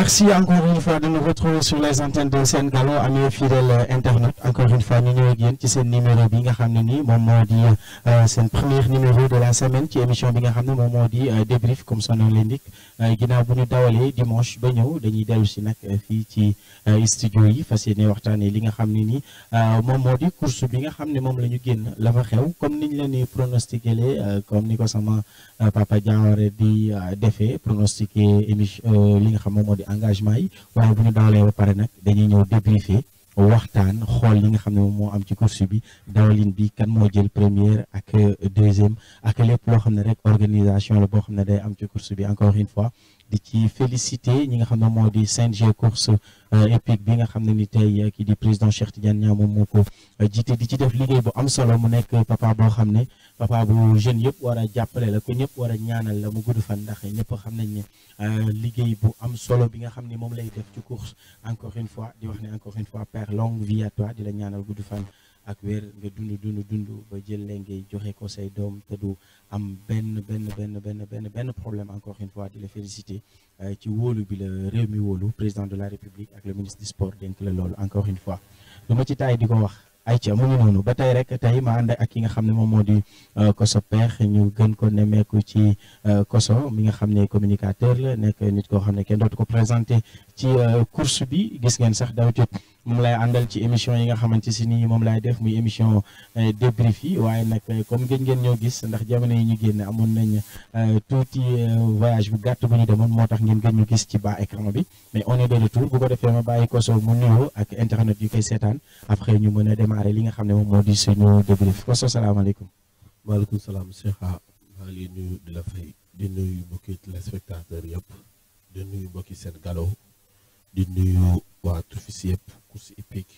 Merci encore une fois de nous retrouver sur les antennes de Sen Gallo amis fidèles internautes encore une fois ñu ñëw ak yéen ci seen numéro bi nga xam ne nii moom moo di seen premier numéro de la semaine ci émission bi nga xam ne moom moo di débrief comme son nom l'indique ginnaaw bu ñu dawalee dimanche ba ñëw dañuy dellu si nag fii ci studio yi fas yéene waxtaanee li nga xam ne nii moom moo di course bi nga xam ne moom la ñu génn la fa xew comme niñ leen di pronostiqué comme ni ko sama papa Diawara di defee pronostiqué émission li nga xam moom moo di engagement yi waaye bu ñu dawalee ba pare nag dañuy ñëw débriefer waxtaan xool li nga xam ne moom moo am ci course bi dawalin bi kan moo jël première ak deuxième ak lépp loo xam ne rek organisation la boo xam ne day am ci course bi encore une fois di ci féliciter ñi nga xam ne moo di CNG course épique bi nga xam ne ni tey kii di président Cheikh Tidiane Niang moom moo ko jiite di ci def liggéey bu am solo mu nekk papa boo xam ne papa bu jeune yëpp war a jàppale la ko ñëpp war a ñaanal la mu gudd fan ndax ñëpp xam nañ ne liggéey bu am solo bi nga xam ne moom lay def ci course encore une fois di wax ne encore une fois père longue vie à toi di la ñaanal gudd fan ak wér nga dund dund dund ba jël leen ngay joxe ko say doom te du am benn benn benn benn benn benn problème encore une fois di la féliciter ci wóolu bi la réew mi wóolu président de la république ak le ministre du sport dénk la loolu encore une fois lu ma ci taay di ko wax ayca mu ngi noonu ba tey rek tey ma ànd ak ki nga xam ne moom moo di Koso Père ñu gën ko nemmeeku ci Koso mi nga xam ne communicateur la nekk nit koo xam ne kenn dootu ko présenté ci course bi gis ngeen sax d'habitude moom lay àndal ci émission yi nga xamante si nii moom laay def muy émission débrief yi waaye nag comme gëj ngeen ñoo gis ndax jamono yi ñu génn amoon nañ tuuti voyage bu gàtt bu ñu demoon moo tax ngeen gën ñu gis ci bas écran bi mais on est de retour bu ko defee ma bàyyi Koso mu nuyoo ak internet yu koy seetaan après ñu mën a démarrer li nga xam ne moom moo di suñu débrief Koso salaamaaleykum. maaleykum salaam Cheikh maa ngi nuyu di la fay di nuyu mbokki téléspectateurs yëpp di nuyu mbokki Sen Gallo di nuyu waa Turfis yëpp course hippique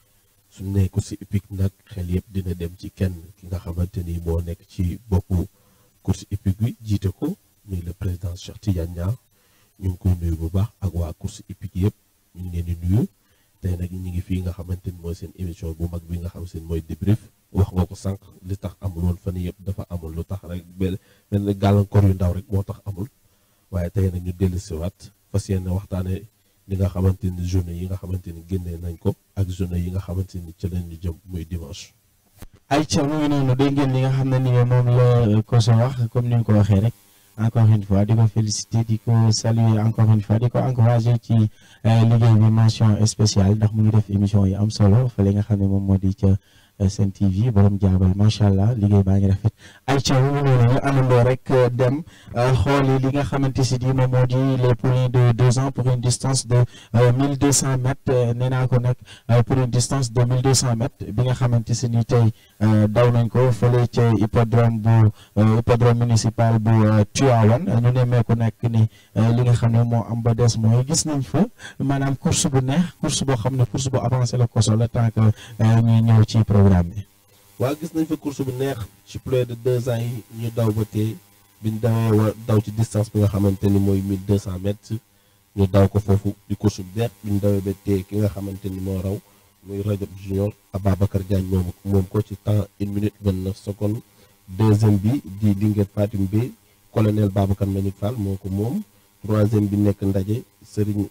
su ne course hippique nag xel yëpp dina dem ci kenn ki nga xamante ni moo nekk ci boppu course hippique bi jiite ko muy le président Cheikh Tidiane Niang ñu ngi koy nuyu bu baax ak waa course hippique yëpp ñu ngi leen di nuyu tey nag ñu ngi fii nga xamante ni mooy seen émission bu mag bi nga xam seen mooy débrief wax nga ko sànq li tax amul woon fan yëpp dafa amul lu tax rek benn benn gàllankoor yu ndaw rek moo tax amul waaye tey nag ñu dellu siwaat fas yéene waxtaane li nga xamante ni journée yi nga xamante ni génnee nañ ko ak journée yi nga xamante ni ci lañ ñu jëm muy dimanche. ayca mu ngi noonu dégg ngeen li nga xam ne ni moom la Koso wax comme ni nga ko waxee rek encore une fois di ko féliciter di ko saluer encore une fois di ko encourager ci liggéey bi mention spéciale ndax mu ngi def émission yi am solo fële nga xam ne moom moo di ca Sen TV borom jaabal macha allah liggéey baa ngi rafet ayca mu ngi noonu ñu àndandoo rek dem xooli li nga xamante si di moom moo di les poulains de deux ans pour une distance de mille deux cent mètres nee naa ko nag pour une distance de mille deux cent mètres bi nga xamante si ni tey daw nañ ko fële ca hippodrome bu hippodrome municipal bu Tivaouane ñu nemmeeku nag ni li nga xam ne moo am ba des mooy gis nañ fa maanaam course bu neex course boo xam ne course bu avancé la Koso la tant que ñuy ñëw ci programme bi. waaw gis nañ fa course bu neex ci plus de deux ans yi ñu daw ba tey biñ dawee wa daw ci distance bi nga xamante ni mooy mille deux cent mètres ñu daw ko foofu di course bu neex biñ dawee ba tey ki nga xamante ni moo raw muy Rajab Junior Ababacar Diagne moom moom ko ci temps une minute vingt neuf secondes deuxième bi di Linguère Fatim Bey colonel Babacar Mbagnick Fall moo ko moom troisième bi nekk ndaje Serigne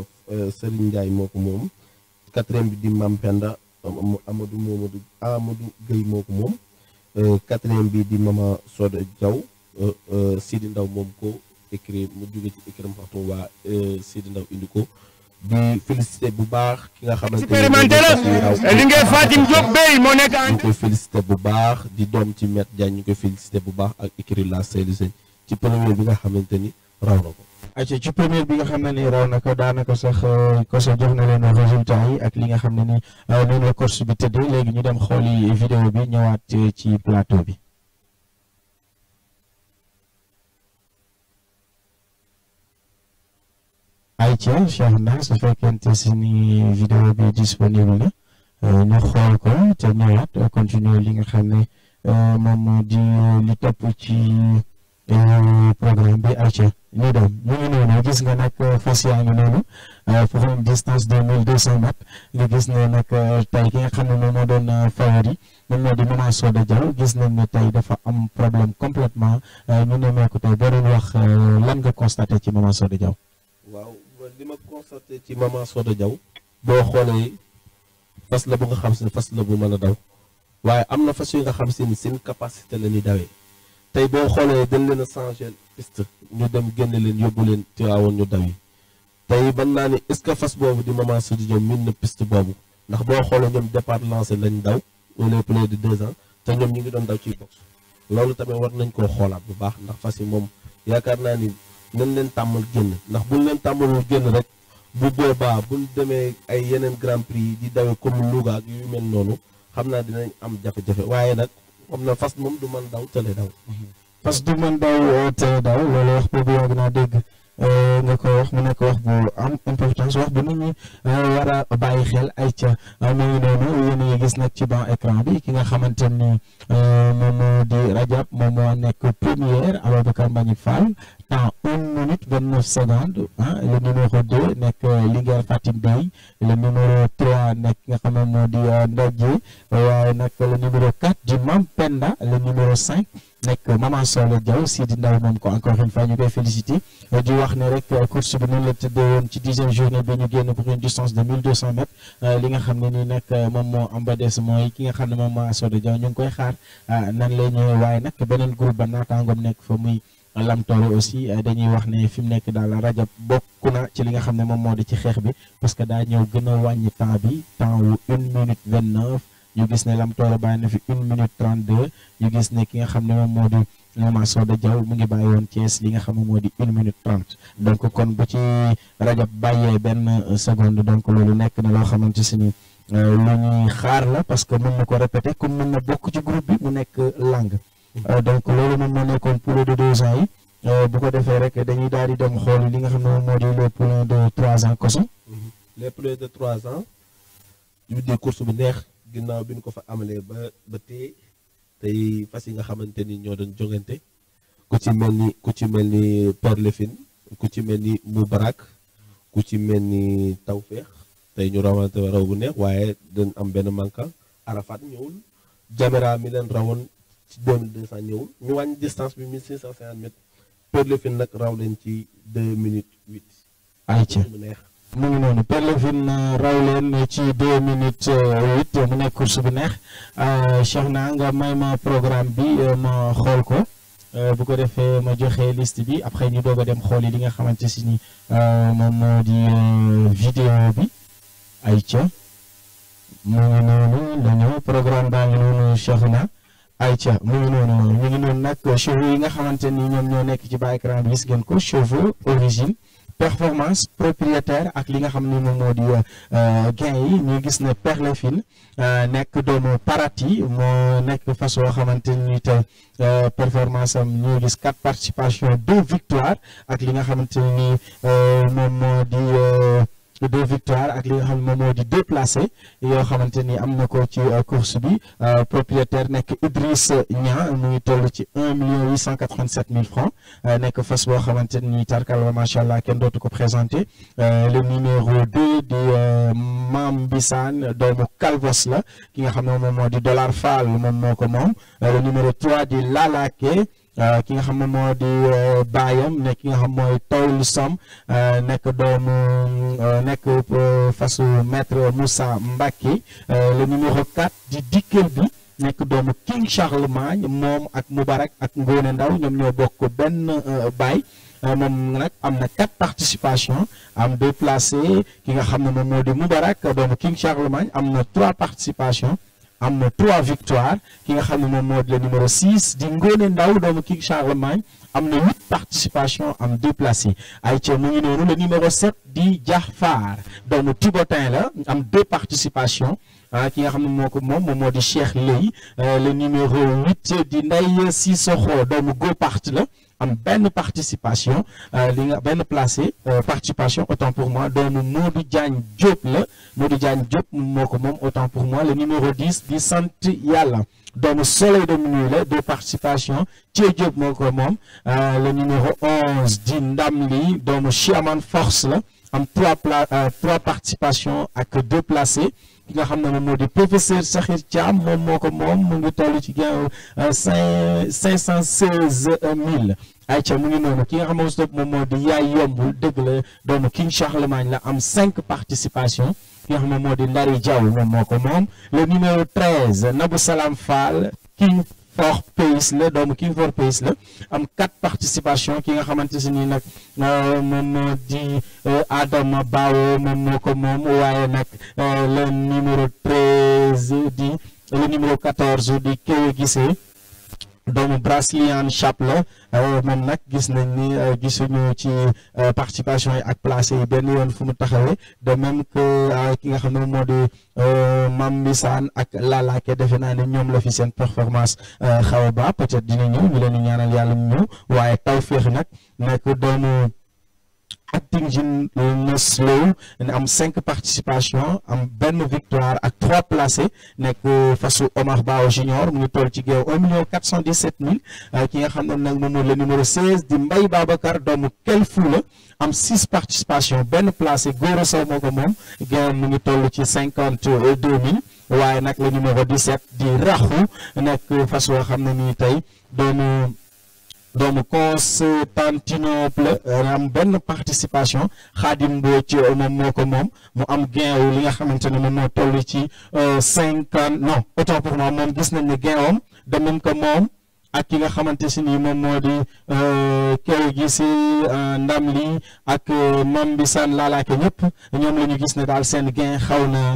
Serigne Ndiaye moo ko moom quatrième bi di Mampenda Amadou Momadou Amadou Gueye moo ko moom quatrième bi di Mama Soda Diaw Sidi Ndaw moom ko écrit mu jóge ci écrit waxtu waa Sidi Ndaw indi ko di félicité bu baax ki nga xamante expérimenté la li ngay Fatim Diop Bey moo nekk ñu koy félicité bu baax di doom ci Maître Diagne ñu koy félicité bu baax ak écrit la Seydou Sène ci premier bi nga xamante ni raw na ko ayca ci première bi nga xam ne ni raw na ko daanaka sax Koso jox na leen résultat yi ak li nga xam ne ni noonu la course bi tëddee léegi ñu dem xooli vidéo bi ñëwaat ci plateau bi. ayca Cheikh na su fekkente si ni vidéo bi disponible na ñu xool ko te ñëwaat continuer li nga xam ne moom moo di li topp ci. programme bi ayca ñu dem ñu ngi noonu gis nga nag fas yaa ngi noonu pour une distance de mille deux cent mètres nga gis ne nag tey ki nga xam ne moom moo doon favori moom moo di Maman Soda Diaw gis nañ ne tey dafa am problème complètement ñu nemmeeku tey boo doon wax lan nga constaté ci Maman Soda Diaw waaw li ma constaté ci maman Soda Diaw boo xoolee fas la bu nga xam si ne fas la bu mën a daw waaye am na fas yu nga xam si ni seen capacité la ñuy dawee tey boo xoolee dañ leen a changé piste ñu dem génne leen yóbbu leen Tiwaawoon ñu daw yi tey ban naa ni est-ce que fas boobu di maman Soda Diaw min na piste boobu ndax boo xoolee ñoom départ lancé lañ daw wala plus de deux ans te ñoom ñu ngi doon daw ci box loolu tamit war nañ koo xoolaat bu baax ndax fas yi moom yaakaar naa ni nañ leen tàmmal génn ndax buñ leen tàmmalul génn rek bu boobaa buñ demee ay yeneen grand prix di dawee comme Louga ak yu mel noonu xam naa dinañ am jafe-jafe waaye nag xam na fas moom du mën daw tële daw. parce que du mën daw te daw loolu wax boobu yàgg naa dégg nga ko wax mu nekk wax bu am importance wax bu nit ñi war a bàyyi xel ay ca mu ngi noonu yéen a ngi gis nag ci ban écran bi ki nga xamante ni moom moo di Rajab moom moo nekk première Ababacar Mbagnick Fall temps une minute vingt neuf secondes ah le numéro deux nekk Linguère Fatim Bey le numéro trois nekk nga xam ne moo di Ndadje waaye nag le numéro quatre di Mam Penda le numéro cinq nekk Maman Soda Diaw Sidi Ndaw moom ko encore une fois ñu koy féliciter di wax ne rek course bi noonu la tëddee woon ci dixième journée bi ñu génn pour une distance de mille deux cent mètres li nga xam ne nii nag moom moo am ba des mooy ki nga xam ne moom Maman Soda Diaw ñu ngi koy xaar nan lay ñëwee waaye nag beneen groupe ba naataangoom nekk fa muy Lamtoro aussi dañuy wax ne fi mu nekk daal Rajab bokk na ci li nga xam ne moom moo di ci xeex bi parce que daa ñëw gën a wàññi temps bi temps wu une minute vingt neuf ñu gis ne Lamtoro bàyyi na fi une minute trente deux ñu gis ne ki nga xam ne moom moo di Maman Soda Diaw mu ngi bàyyi woon Thiès li nga xam ne moo di une minute trente donc kon bu ci Rajab bàyyee benn seconde donc loolu nekk na loo xamante si ni lu ñuy xaar la parce que mën na ko répéter comme mën na bokk ci groupe bi mu nekk langue donc loolu moom moo nekkoon poule de deux ans yi bu ko defee rek dañuy daal di dem xool li nga xam ne moom moo di les poulains de trois ans koso les poulains de trois ans yu di course bu neex ginnaaw bi ñu ko fa amalee ba ba tey tey fas yi nga xamante ni ñoo doon jongante ku ci mel ni ku ci mel ni Perlefine ku ci mel ni Moubarak ku ci mel ni Tawfeex tey ñu rawante raw bu neex waaye dañ am benn manquant Arafat ñëwul Jamera mi leen rawoon ci 2200 ñëwul ñu wàññi distance bi 1650 mètres Perlefine nag raw leen ci 2 minutes 8. ayca mu neex. mu ngi noonu Perlefine raw leen ci 2 minutes 8 mu nekk course bu neex Cheikh na nga may ma programme bi ma xool ko bu ko defee ma joxe liste bi après ñu doog a dem xool yi li nga xamante si ni moom moo di vidéo bi ayca mu ngi noonu la ñëw programme baa ngi noonu Cheikh na ayca mu ngi noonu ñu ngi noonu nag chevaux yi nga xamante ni ñoom ñoo nekk ci bas écran bi gis ngeen ko chevaux origine performance propriétaire ak li nga xam ne moom moo di gain yi ñu gis ne Perlefine nekk doomu Parati moo nekk façon xamante ni te performance am ñu gis quatre participations deux victoires ak li nga xamante ni moom moo di deux victoires ak li nga xam ne moom moo di deux placés yoo xamante ni am na ko ci course bi propriétaire nekk Idriss Niang mu ngi toll ci un million huit cent quatre-vingt-sept mille francs nekk fas boo xamante ni tarkal la macha allah kenn dootu ko présenté le numéro deux di Mam Bissane doomu Calvos la ki nga xam ne moom moo di Dollar Fall moom moo ko moom le numéro trois di Lalake ki nga xam ne moo di baayam ne ki nga xam mooy Tawul Som nekk doomu nekk fasu maître Moussa Mbacke le numéro 4 di Dikkel bi nekk doomu King Charlemagne moom ak Moubarak ak Ngone Ndaw ñoom ñoo bokk benn baay moom nag am na quatre participations am deux placés ki nga xam ne moom moo di Moubarak doomu King Charlemagne am na trois participations am na trois victoires ki nga xam ne moom moo di le numéro 6 di Ngone Ndaw doomu King Charlemagne am na huit participations am deux placés ay ca mu ngi noonu le numéro 7 di Jaafar doomu Thibotin la am deux participations ah ki nga xam ne moo ko moom moom moo di Cheikh Ley le numéro 8 di Ndeye Sissoko doomu Gopart la am benn participation li nga benn placé participation autant pour moi doomu Modou Diagne Diop la Modou Diagne Diop moo ko moom autant pour moi le numéro 10 di sant yàlla doomu Soleil de Minuit la deux participations Thie Diop moo ko moom le numéro 11 di Ndam li doomu Chiaman Force la am trois pla trois participations ak deux placés ki nga xam ne moom moo di professeur Sakhir Thiam moom moo ko moom mu ngi toll ci gain cinq cinq cent seize mille ayca mu ngi noonu ki nga xam ne moom moo di yaay yombul dëgg la doomu King Charlemagne la am cinq participation ki nga xam ne moo di Ndari Diaw moom moo ko moom le numéro treize Nabou Salam Fall King for Pays la doomu King for Pays la am quatre participation ki nga xamante si nii nag moom moo di Adama Bawo moom moo ko moom waaye nag le numéro treize di le numéro quatorze di Kéwé Gisee doomu Brasilian Chap la moom nag gis nañ ni gisuñu ci participation yi ak placé yi benn yoon fu mu taxawee de même que ki nga xam ne moo di Mam Mbisaan ak Lalaake defe naa ne ñoom la fi seen performance xaw a ba peut-être dina ñëw ñu leen di ñaanal yàlla mu ñëw waaye Tawféex nag nekk doomu acting jin Neslow am cinq participation am benn victoire ak trois placés nekk fasu Omar Bao Junior mu ngi toll ci géew un million quatre cent dix sept mille ki nga xam ne nag moom mooy le numéro seize di Mbaye Babacar doomu kel fuula am six participation benn placé Goro Sow moo ko moom géew mu ngi toll ci cinquante deux mille waaye nag le numéro dix sept di Raxu nekk fas woo xam ne nii tey doomu doomu Constantinople am benn participation Xaadim Mbodj moom moo ko moom mu am gain wu li nga xamante ne moom moo toll ci cinquante non autant pour moi moom gis nañ ne gain wam de même que moom ak ki nga xamante si nii moom moo di kew gi si ndam li ak mam bi san laalaake ñëpp ñoom la ñu gis ne daal seen gain xaw na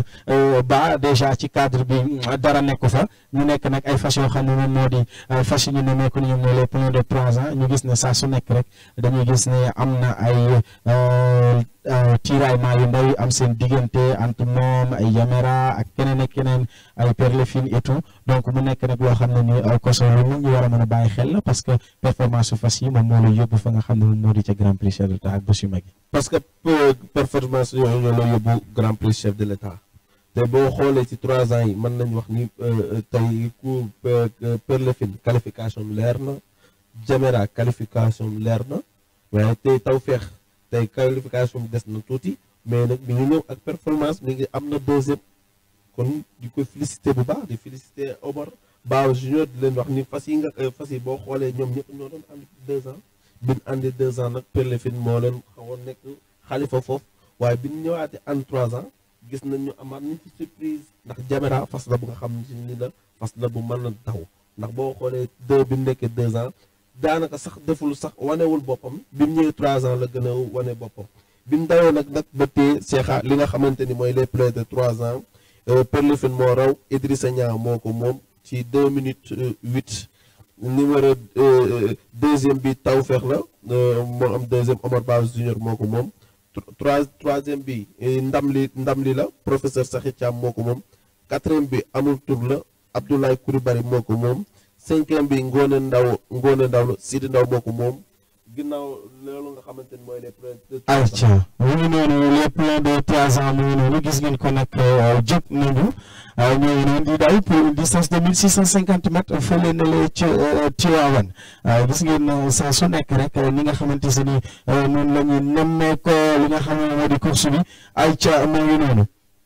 ba déjà ci cadre bi dara nekku fa ñu nekk nag ay fas yoo xam ne moom moo di fas yi ñu ne nekku ni ñoom ñoo les plus de trois ans ñu gis ne saa su nekk rek dañuy gis ne am na ay tiraillement yu ndaw yi am seen diggante entre moom ay Yamera ak keneen ak keneen ay Perlefine et tout donc mu nekk nag loo xam ne ni koso lu nit ñi war a mën a bàyyi xel la parce que performance su fas yi moom moo la yóbbu fa nga xam ne moom moo di ca Grand Prix chef de l'État ak bés yu mag yi parce que performance yooyu ñoo la yóbbu Grand Prix chef de l'État te boo xoolee ci trois ans yi mën nañu wax ni tey ku Perlefine qualification leer na Jamera qualification leer na waaye tey Tawfekh tey qualification bi des na tuuti mais nag mi ngi ñëw ak performance mi ngi am na deuxième kon di ko félicité bu baax di félicité Omar Ba junior di leen wax ni fas yi nga fas yi boo xoolee ñoom ñëpp ñoo doon ànd deux ans bi ñu àndee deux ans nag Perlefine moo leen xawoon nekk xalifa foofu waaye bi ñu ñëwaatee ànd trois ans gis nañ ñu amaat nañ ci surprise ndax Jamera fas la bu nga xam ni la fas la bu mën a taw ndax boo xoolee deux bi mu nekkee deux ans daanaka sax deful sax wanewul boppam bi mu ñëwee trois ans la gën a wane boppam bi mu dawee nag nag ba tey Cheikha li nga xamante ni mooy les plus de trois ans Perlefine moo raw Idrissa Niang moo ko moom ci deux minutes huit numéro deuxième bi Tawfekh la moo am deuxième Omar Ba Junior moo ko moom trois troisième bi ndam li ndam li la professeur Sakhir Thiam moo ko moom quatrième bi amul tur la Abdoulaye Coulibaly moo ko moom cinquième bi Ngone Ndaw Ngone Ndaw la Sidi Ndaw moo ko moom ginnaaw loolu nga xamante ni mooy les pleins ayca mu ngi noonu les pleins de trois ans mu ngi noonu gis ngeen ko nag jóg nañu ñoo ngi noonu di daw pour une distance de mille six cent cinquante mètres fële na le ci Tiwaawan gis ngeen saa su nekk rek ni nga xamante si ni noonu la ñu nemmee ko li nga xam ne moo di course bi ayca mu ngi noonu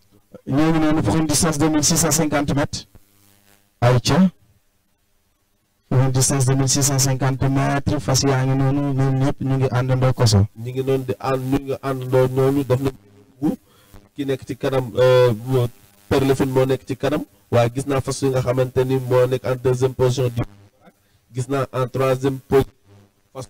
ñoo ngi noonu pour une distance de mille six cent cinquante mètres ayca une distance de mille six cent cinquante mètres fas yaa ngi noonu ñoom ñëpp ñu ngi àndandoo koso ñi ngi noonu di ànd ñu ngi àndandoo ñooñu def na ki nekk ci kanam Perlefine moo nekk ci kanam waaye gis naa fas yi nga xamante ni moo nekk en deuxième position di gis naa en troisième position fas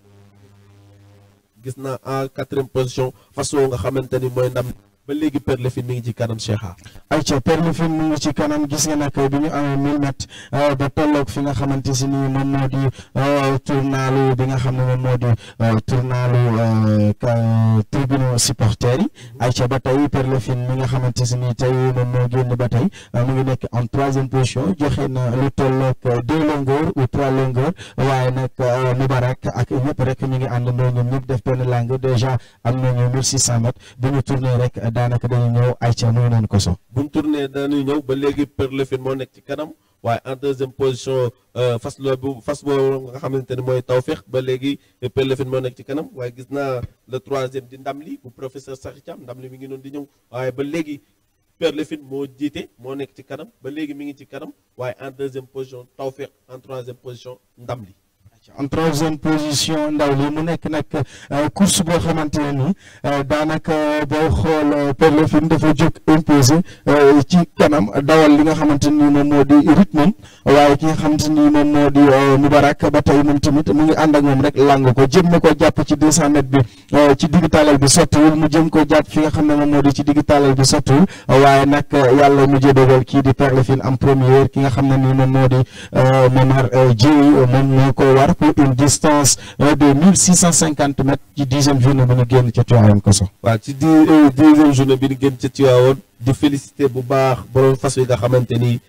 gis naa en quatrième position fas woo nga xamante ni mooy ndam ba léegi Perlefine mi ngi ci kanam Cheikha ayca Perlefine mu ngi ci kanam gis nga nag bi ñu amee mille mètres ba tolloog fi nga xamante si ni moom moo di tournalu bi nga xam ne moom moo di tournalu tribune supporters yi ayca ba tey Perlefine mi nga xamante si ni tey moom moo génn ba tey mu ngi nekk en troisième position joxe na lu tolloog deux longueurs ou trois longueurs waaye nag Moubarak ak ñëpp rek ñu ngi àndandoo ñoom ñëpp def benn langue déjà am nañu mille six cent mètres bu ñu tourné rek daanaka dañuy ñëw ayca mu ngi noonu ko so buñ tourné dañuy ñëw ba léegi Perlefine moo nekk ci kanam waaye en deuxième position fas la bu fas boobu nga xamante ne mooy Tawfekh ba léegi Perlefine moo nekk ci kanam waaye gis naa le troisième di ndam li bu professeur Sakhir Thiam ndam li mi ngi noonu di ñëw waaye ba léegi Père Lefine moo jiite moo nekk ci kanam ba léegi mi ngi ci kanam waaye en deuxième position Tawfekh en troisième position ndam li en troisième position ndaw li mu nekk nag course boo xamante ne nii daanaka boo xool Père Lefine dafa jóg imposé ci kanam dawal li nga xamante ni moom moo di rythme waaye ki nga xamante ni moom moo di Moubarak ba tey moom tamit mu ngi ànd ak moom rek lang ko jëm na ko jàpp ci 200 mètres bi ci digg talal bi sottiwul mu jëm ko jàpp fi nga xam ne moom moo di ci digg talal bi sottiwul waaye nag yàlla mujjee dogal kii di Père Lefine am première ki nga xam ne ni moom moo di Momar Dieye moom moo ko war pour une distance de 1650 mètres ci dixième journée bi ñu génn ca Tivaouane Koso. waaw ci di dixième journée bi ñu génn ca Tivaouane di félicité bu baax borom fas yi nga xamante ni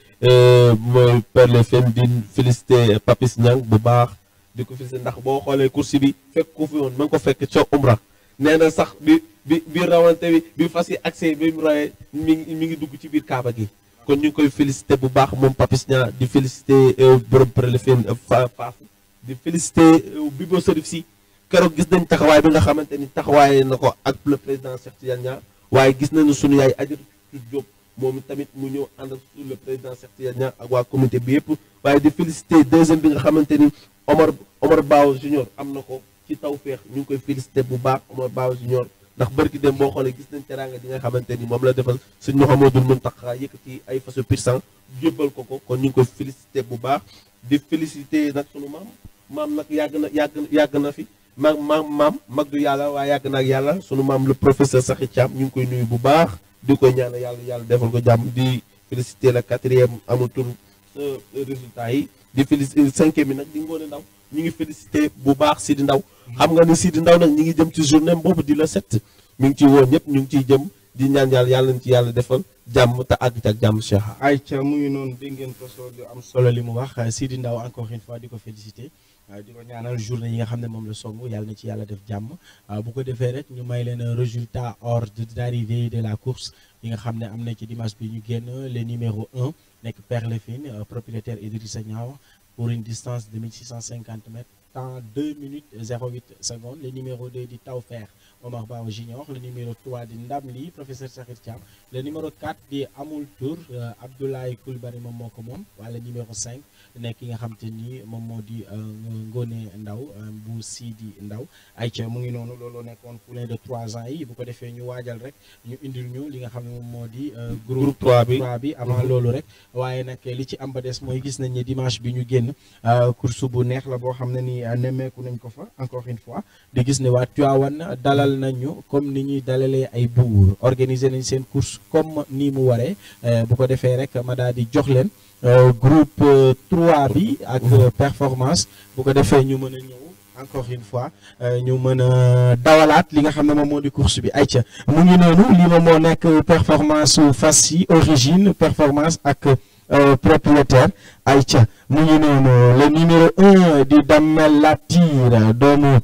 mooy Père Lefine di félicité Papis Niang bu baax di ko félicité ndax boo xoolee course bi fekk ko fi woon ma ngi ko fekk ca Umra nee na sax bi bi bi rawante bi bi fas yi accès bi mu rawee mi ngi mi ngi dugg ci biir Kaaba gi. kon ñu ngi koy félicité bu baax moom Papis Niang di félicité borom Père Lefine fa faafu di félicité Bibo Serif si keroog gis nañ taxawaay bi nga xamante ni taxawaay na ko ak le président Cheikh Tidiane Niang waaye gis nañu sunu yaay Adjaratou Diop moom tamit mu ñëw ànd ak le président Cheikh Tidiane Niang ak waa comité bi yëpp waaye di félicité deuxième bi nga xamante ni Omar Omar Bao Junior am na ko ci Tawfekh ñu ngi koy félicité bu baax Omar Bao Junior ndax barki dem boo xoolee gis nañ teraanga di nga xamante ni moom la defal sëñ Mouhamadou Mountakha yëkkati ay façon puissant jébbal ko ko kon ñu ngi koy félicité bu baax di félicité nag sunu maam maam nag yàgg na yàgg yàgg na fi ma maam maam mag du yàlla waaye yàgg na ak yàlla sunu maam le professeur Sakhi Thiam ñu ngi koy nuyu bu baax di koy ñaanal yàlla yàlla defal ko jàmm di félicité la quatrième amul tur résultat yi di félicité cinquième bi nag di ngoone ndaw ñu ngi félicité bu baax Sidi Ndaw xam nga ni Sidi Ndaw nag ñi ngi jëm ci journée boobu di la set mi ngi ciy woo ñëpp ñu ngi ciy jëm di ñaan yàlla yàlla nañ ci yàlla defal jàmm te àgg ci ak jàmm Cheikh. ayca mu ngi noonu dégg ngeen ko soo lu am solo li mu wax Sidi Ndaw encore une fois di ko félicité di ko ñaanal journée yi nga xam ne moom la song yàlla na ci yàlla def jàmm bu ko defee rek ñu may leen résultat ordre d'arrivée de la course yi nga xam ne am na ci dimanche bi ñu génn le numéro 1 nekk Père Lefine propriétaire Idrissa Niaw pour une distance de 1650 mètres temps 2 minutes 08 secondes le numéro 2 di Tawfekh Omar Bao Junior le numéro 3 di Ndamli professeur Sakhir Thiam le numéro 4 di Amul Tour Abdoulaye Coulibaly moom moo ko moom wala numéro 5 nekk ki nga xam te ni moom moo di Ngone Ndaw bu Sidi Ndaw ayca mu ngi noonu looloo nekkoon poulain de 3 ans yi bu ko defee ñu waajal rek ñu indil ñu li nga xam ne moom moo di groupe 3 bi 3 bi avant loolu rek waaye nag li ci am ba des mooy gis nañ ne dimanche bi ñu génn course bu neex la boo xam ne ni nemmeeku nañ ko fa encore une fois di gis ne waa Tivaouane dalal nañu comme ni ñuy dalalee ay buur organiser nañ seen course comme ni mu waree bu ko defee rek ma daal di jox leen groupe 3 bi ak performance bu ko defee ñu mën a ñëw encore une fois ñu mën a dawalaat li nga xam ne moom moo di course bi ayca mu ngi noonu lii moom moo nekk performance su fas yi origine performance ak propriétaire ayca mu ngi noonu le numéro un di Damel Latir doomu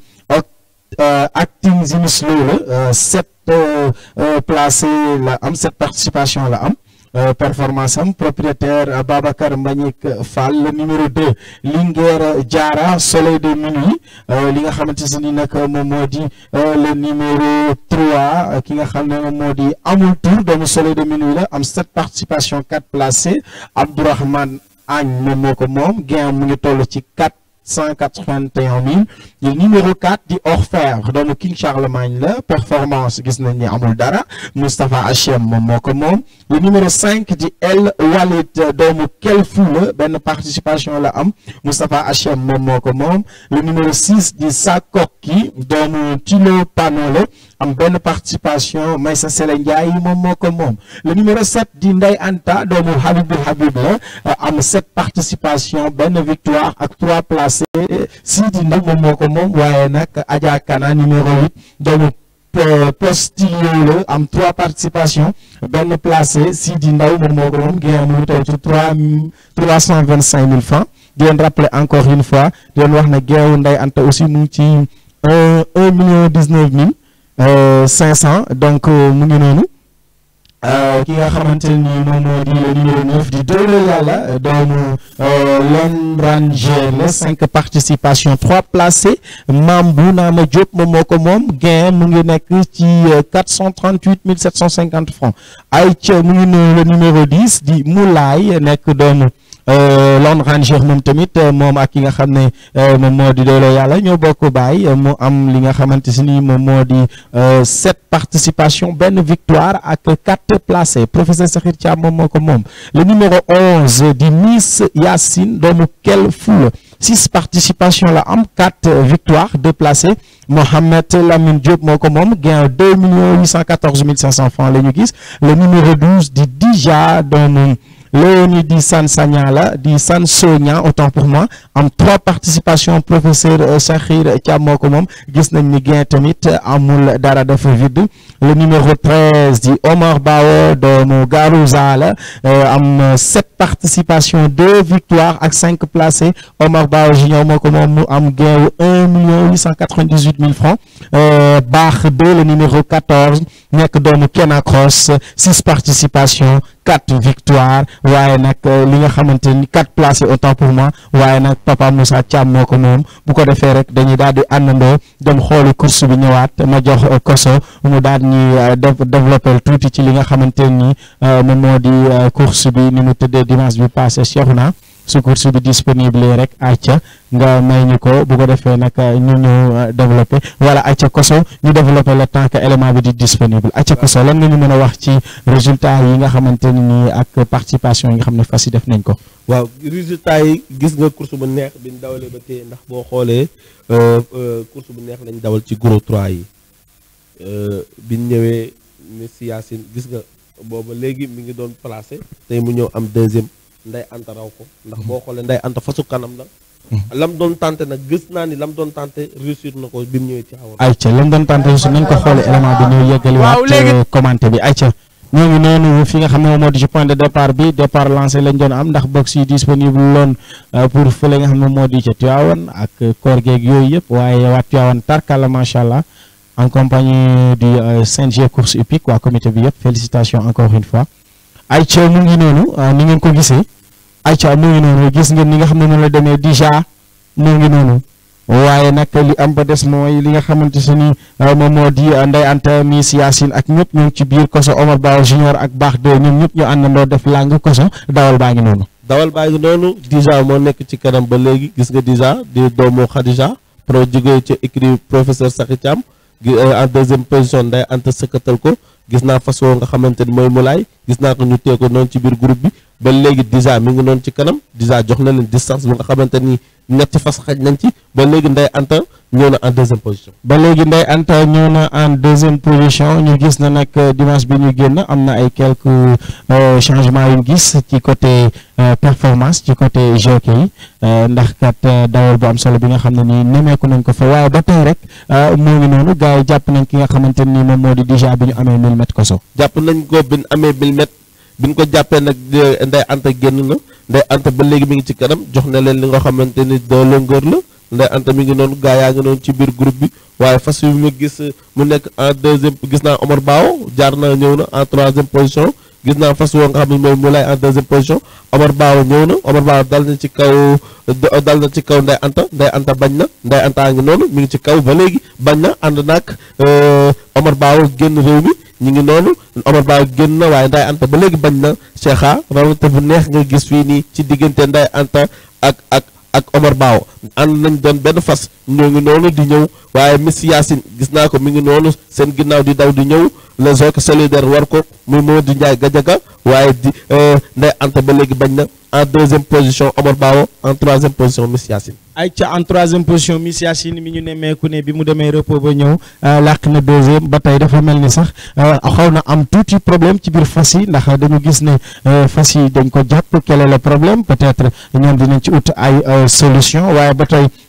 acting zimislo la sept placé la am sept participation la am performance am propriétaire Babacar Mbagnick Fall le numéro 2 Linguère Diarra soleil de minuit li nga xamante ni nag moom moo di le numéro 3 ki nga xam ne moom moo di amul tour doomu soleil de minuit la am sept participation quatre placé Abdourahmane Agne moom moo ko moom gain mu ngi toll ci quatre cent quatre-vingt-un mille le numéro 4 di Orfèvre doomu King Charlemagne la performance gis nañ ni amul dara Moustapha Hachem moom moo ko moom le numéro 5 di El Walid doomu Kelfou la benn participation la am Moustapha Hachem moom moo ko moom le numéro 6 di Sakoki doomu Tilo Pano la am benn participation Maysa Sele Ndiaye moom moo ko moom le numéro 7 di Ndey Anta doomu Habibou Habib la am sept participation benn victoire ak trois placés Sidi Ndaw moom moo ko moom waaye nag Adja Kana numéro 8 doomu Postillon la am trois participations benn placé Sidi Ndaw moom moo ko moom génn mu ngi toll ci trois trois cent vingt cinq mille francs di leen rappeler encore une fois di leen wax ne geewu Ndey Anta aussi mu ngi ci un un million dix neuf mille cinq cent donc mu ngi noonu ki nga xamante ni moom moo di le numéro 9 di doole yàlla doomu Lone Ranger la cinq participations trois placés Mambou Naama Diop moom moo ko moom gain mu ngi nekk ci quatre cent trente huit mille sept cent cinquante francs ay ca mu ngi noonu le numéro 10 di Moulay nekk doomu Lone Ranger moom tamit moom ak ki nga xam ne moom moo di doole yàlla ñoo bokk baay mu am li nga xamante si ni moom moo di sept participation benn victoire ak quatre placés professeur Sakhir Thiam moom moo ko moom le numéro onze di Miss Yacine doomu Kel Foul six participations la am quatre victoires deux placés Mohamed Lamine Diop moo ko moom gain deux millions huit cent quatorze mille cinq cents francs la ñu gis le numéro douze di Dija doomu Léonie di San Sagna la di San Sogna autant pour moi am trois participations professeur Sakhir Thiam moo ko moom gis nañ ni gain tamit amul dara dafa vide le numéro treize di Omar Bao doomu Garouza la am sept participations deux victoires ak cinq placés Omar Bao junior moo ko moom mu am gain wu un million huit cent quatre-vingt-dix-huit mille francs baax deux le numéro quatorze nekk doomu Kena Cross six participations quatre victoires waaye nag li nga xamante ni quatre placés autant pour moi waaye nag papa Moussa Thiam moo ko moom bu ko defee rek dañuy daal di àndandoo dem xooli course bi ñëwaat ma jox koso mu daal ñuy développer tuuti ci li nga xamante ni moom moo di course bi ni mu tëddee dimanche bi passé Cheikhouna su course bi disponible rek acca nga may ñu ko bu ko defee nag ñu ñu développé wala acca koso ñu développé le temps que élément bi di disponible acca koso lan nga ñu mën a wax ci résultat yi nga xamante ni nii ak participation yi nga xam ne fas yi def nañ ko waaw résultat yi gis nga course bu neex bi ñu dawalee ba tey ndax boo xoolee course bu neex lañ dawal ci gros 3 yi bi ñu ñëwee Miss Yacine gis nga booba léegi mi ngi doon placé tey mu ñëw am deuxième nday anta raw ko ndax boo xoolee nday anta fasu kanam la lam doon tenté nag gis naa ni lam doon tenté réussir na ko bi mu ñëwee ci xawoon ayca lam doon tenté su nañ ko xoolee élément bi ñëw yeggali waat commenté bi ayca ñoo ngi noonu fi nga xam ne moom moo di ci point de départ bi départ lancé lañ doon am ndax box yi disponible loon pour fële nga xam ne moo di ca Tivaouane ak koor geeg yooyu yëpp waaye waa Tivaouane tarkala macha allah en compagnie du CNG course hippique waa comité bi yëpp félicitations encore une fois ayca mu ngi noonu ni ngeen ko gisee ayca mu ngi noonu gis ngeen ni nga xam ne noonu la demee déjà mu ngi noonu waaye nag li am ba des mooy li nga xamante se ni moom moo di Ndeye Anta Miss Yacine ak ñëpp ñu ngi ci biir koso Omar Ba junior ak baax de ñoom ñëpp ñu àndandoo def lang koso dawal baa ngi noonu dawal baa ngi noonu déjà moo nekk ci kanam ba léegi gis nga déjà di doomu Khadija pro jógee ci écrit professeur Sakhi Thiam en deuxième position Ndeye Anta sëkkatal ko gis naa fas woo nga xamante ni mooy Moulay gis naa ko ñu tee ko noonu ci biir groupe bi ba léegi déjà mi ngi noonu ci kanam déjà jox na leen distance bu nga xamante ni ñetti fas xaj nañ ci ba léegi Ndeye Anta ñëw na en deuxième position. ba léegi Ndeye Anta ñëw na en deuxième position ñu gis na nag dimanche bi ñu génn am na ay quelques changements yu gis ci côté performance ci côté jockey yi ndax kat dawal bu am solo bi nga xam ne nii nemeeku nañ ko fa waaye ba tey rek moo ngi noonu gars yi jàpp nañ ki nga xamante ni moom moo di déjà bi ñu amee 1000 mètres koso. jàpp nañ ko bi ñu amee 1000 mètres bi ñu ko jàppee nag Ndeye Anta génn na Ndeye Anta ba léegi mi ngi ci kanam jox na leen li nga xamante ni de longueur la Ndeye Anta mi ngi noonu gaa yaa ngi noonu ci biir groupe bi waaye fas yu ma gis mu nekk en deuxième gis naa Omar Bao jaar na ñëw na en troisième position gis naa fas woo nga xam ne mooy Moulay en deuxième position Omar Bao ñëw na Omar Bao dal na ci kaw dal na ci kaw Ndeye Anta Ndeye Anta bañ na Ndeye Anta ngi noonu mi ngi ci kaw ba léegi bañ na ànd naag Omar Bao génn réew mi ñu ngi noonu Omar Ba génn na waaye Ndeye Anta ba léegi bañ na Cheikha rawante bu neex nga gis fii nii ci diggante Ndeye Anta ak ak ak Omar Baaw ànd nañ doon benn fas ñoo ngi noonu di ñëw waaye Miss Yacine gis naa ko mi ngi noonu seen ginnaaw di daw di ñëw les zones solidaires war ko muy Modou Ndiaye Gadiaga waaye di Ndeye Anta ba léegi bañ na en deuxième position Omar Baaw en troisième position Miss Yacine. ay ca en troisième position Miss Yacine mi ñu nemmeeku ne bi mu demee repos ba ñëw làq na deuxième ba tey dafa mel ni sax xaw na am tuuti problème ci biir fas yi ndax dañu gis ne fas yi dañ ko jàpp quel est le problème peut-être ñoom dinañ ci ut ay solution waaye ba tey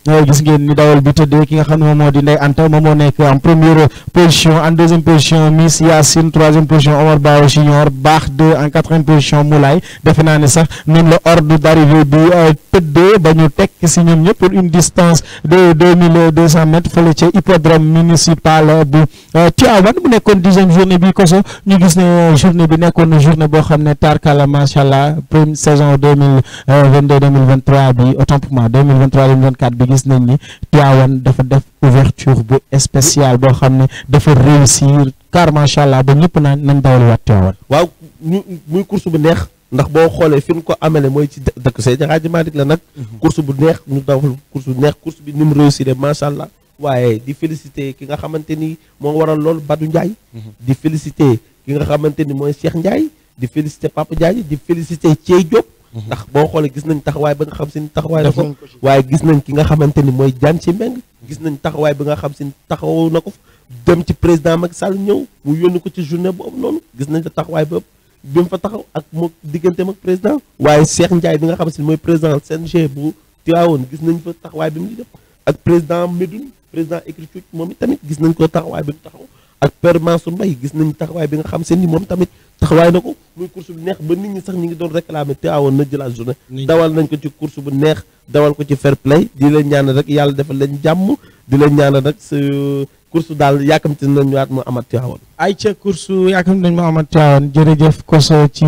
gis ngeen ni dawal bi tëddee ki nga xam ne moom moo di Ndeye Anta moom moo nekk en première position en deuxième position Miss Yacine troisième position Omar Bao Junior baax deux en quatrième position Moulay defe naa ne sax noonu la ordre d'arrivée bi tëddee ba ñu tekk si ñoom ñëpp pour une distance de deux mille deux cent mètres fële ca hippodrome municipal bu Tivaouane bu nekkoon dixième journée bi koso ñu gis ne journée bi nekkoon na journée boo xam ne tarkala macha allah première saison deux mille vingt deux deux mille vingt trois bi autant pour moi deux mille vingt trois deux mille vingt quatre bi gis nañ ni Tivaouane dafa def ouverture bu spéciale boo xam ne dafa réussir car macha allah ba ñëpp naan nañ dawal waat Tivaouane. waaw ñu muy course bu neex ndax boo xoolee fi ñu ko amele mooy ci dëkk Seydi Hadji Malick la nag. course bu neex ñu dawal course bu neex course bi ni mu réussir macha allah. waaye di féliciter ki nga xamante ni moo waral loolu Badou Ndiaye. di féliciter ki nga xamante ni mooy Cheikh Ndiaye. di féliciter Papa Ndiaye di féliciter Thiey Diop. ndax boo xoolee gis nañ taxawaay ba nga xam si ni taxawaay na ko waaye gis nañ ki nga xamante ni mooy Diagne ci Mbengue gis nañ taxawaay bi nga xam si ni taxaw na ko dem ci président Macky Sall ñëw mu yónni ko ci journée boobu noonu gis nañ fa taxawaay boobu bi mu fa taxaw ak moo digganteem ak président waaye Cheikh Ndiaye bi nga xam si ni mooy président CNG bu Tivaouane gis nañ fa taxawaay bi mu def ak président Medoune président écriture moom it tamit gis nañ ko taxawaay bi mu taxaw ak Père Mansour Mbaye gis nañ taxawaay bi nga xam seen ni moom tamit taxawaay na ko muy course bu neex ba nit ñi sax ñi ngi doon réclamer Tivaouane na jëlaat journée dawal nañ ko ci course bu neex dawal ko ci fair play di leen ñaanal rek yàlla defal leen jàmm di leen ñaanal rek sa course daal yaakamti nañ waat mu amat Tivaouane ay ca course yaakaar nañ ma amat Tivaouane jërëjëf Koso ci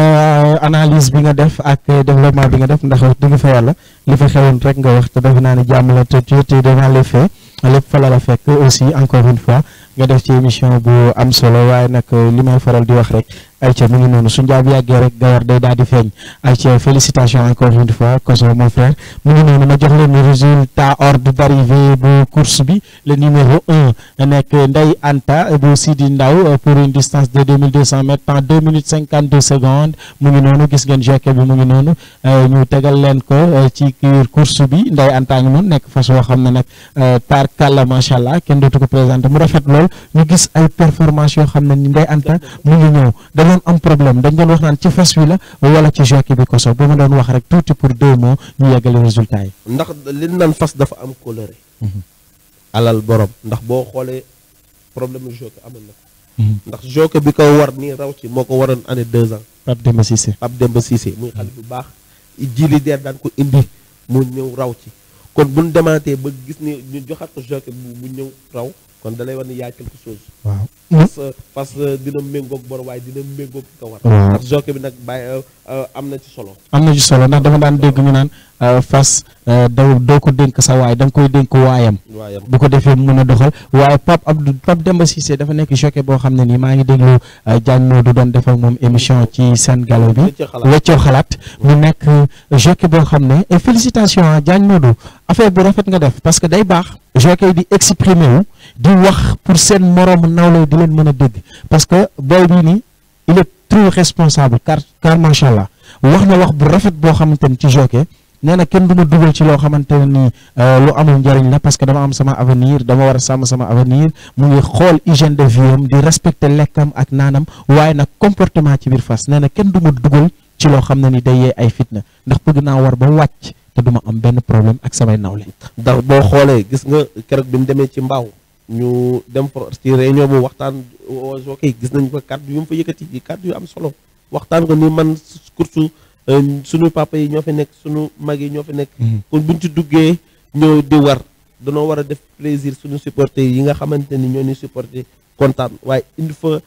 analyse bi nga def ak développement bi nga def ndax wax dëgg fa yàlla li fa xewoon rek nga wax te defe naa ne jàmm la te tu étais devant les faits lépp fa la la fekk aussi encore une fois nga def ci émission bu am solo waaye nag li may faral di wax rek ayca mu ngi noonu su njaab yàggee rek gawar day daal di feeñ ayca félicitations encore une fois Koso mon frère mu ngi noonu ma jox leen résultat ordre d'arrivée bu course bi le numéro un nekk Ndeye Anta bu Sidi Ndaw pour une distance de deux mille deux cent mètres en deux minutes cinquante deux secondes mu ngi noonu gis ngeen jockey bi mu ngi noonu ñu tegal leen ko ci biir course bi Ndeye Anta ngi noonu nekk fas yoo xam ne nag par kàlla macha allah kenn dootu ko présenté mu rafet lool ñu gis ay performance yoo xam ne ni Ndeye Anta mu ngi ñëw dañoon am problème dañ doon wax naan ci fas wi la wala ci jockey bi koso bu ma doon wax rek tuuti pour deux mots ñu yeggale résultat yi. ndax li naan fas dafa am coloré alal borom ndax boo xoolee problème mu jockey amoon na ko ndax jockey bi ko war nii raw ci moo ko waroon année deux ans Pape Demba Cissé Pape Demba Cissé muy xale bu baax jili deer daan ko indi mu ñëw raw ci kon bu ñu demaatee ba gis ni ñu joxaat ko jockey bu mu ñëw raw kon da lay war ni yaa quelque chose waaw fas fas dina méngoog bor waaye dina méngoog ki ko war waaw ndax jockey bi nag bàyyi am na ci solo am na ci solo ndax dama daan dégg ñu naan fas daw doo ko dénk sa waay da nga koy dénk waayam waayam bu ko defee mu mën a doxal waaye Pape Abdou Pape Demba Cissé dafa nekk jockey boo xam ne nii maa ngi déglu Diagne Modou doon def ak moom émission ci seen galo bi Weccoo Xalaat. weccoo xalaat mu nekk jockey boo xam ne et félicitations à Diagne Modou affaire bu rafet nga def parce que day baax jockey di exprimer wu di wax pour seen moroomu nawle di leen mën a dégg parce que booy bii nii il est trop responsable car car macha allah wax na wax bu rafet boo xamante ni ci jockey nee na kenn du ma dugal ci loo xamante ne nii lu amul njariñ la parce que dama am sama avenir dama war a sàmm sama avenir mu ngi xool hygiène de vie am di respecter lekkam ak naanam waaye nag comportement ci biir fas nee na kenn du ma dugal ci loo xam ne ni day yee ay fitna ndax bëgg naa war ba wàcc te du ma am benn problème ak samay nawle. ndax boo xoolee gis nga keroog bi mu demee ci mbaaw ñu dem fa ci réunion bu waxtaan jockey gis nañ ko kàddu yu mu fa yëkkati yi kàddu yu am solo waxtaan ko ni man course sunu papa yi ñoo fi nekk sunu mag yi ñoo fi nekk kon buñ ci duggee ñëw di war danoo war a def plaisir suñu supporter yi nga xamante ni ñoo ni supporter kontaan waaye indi fa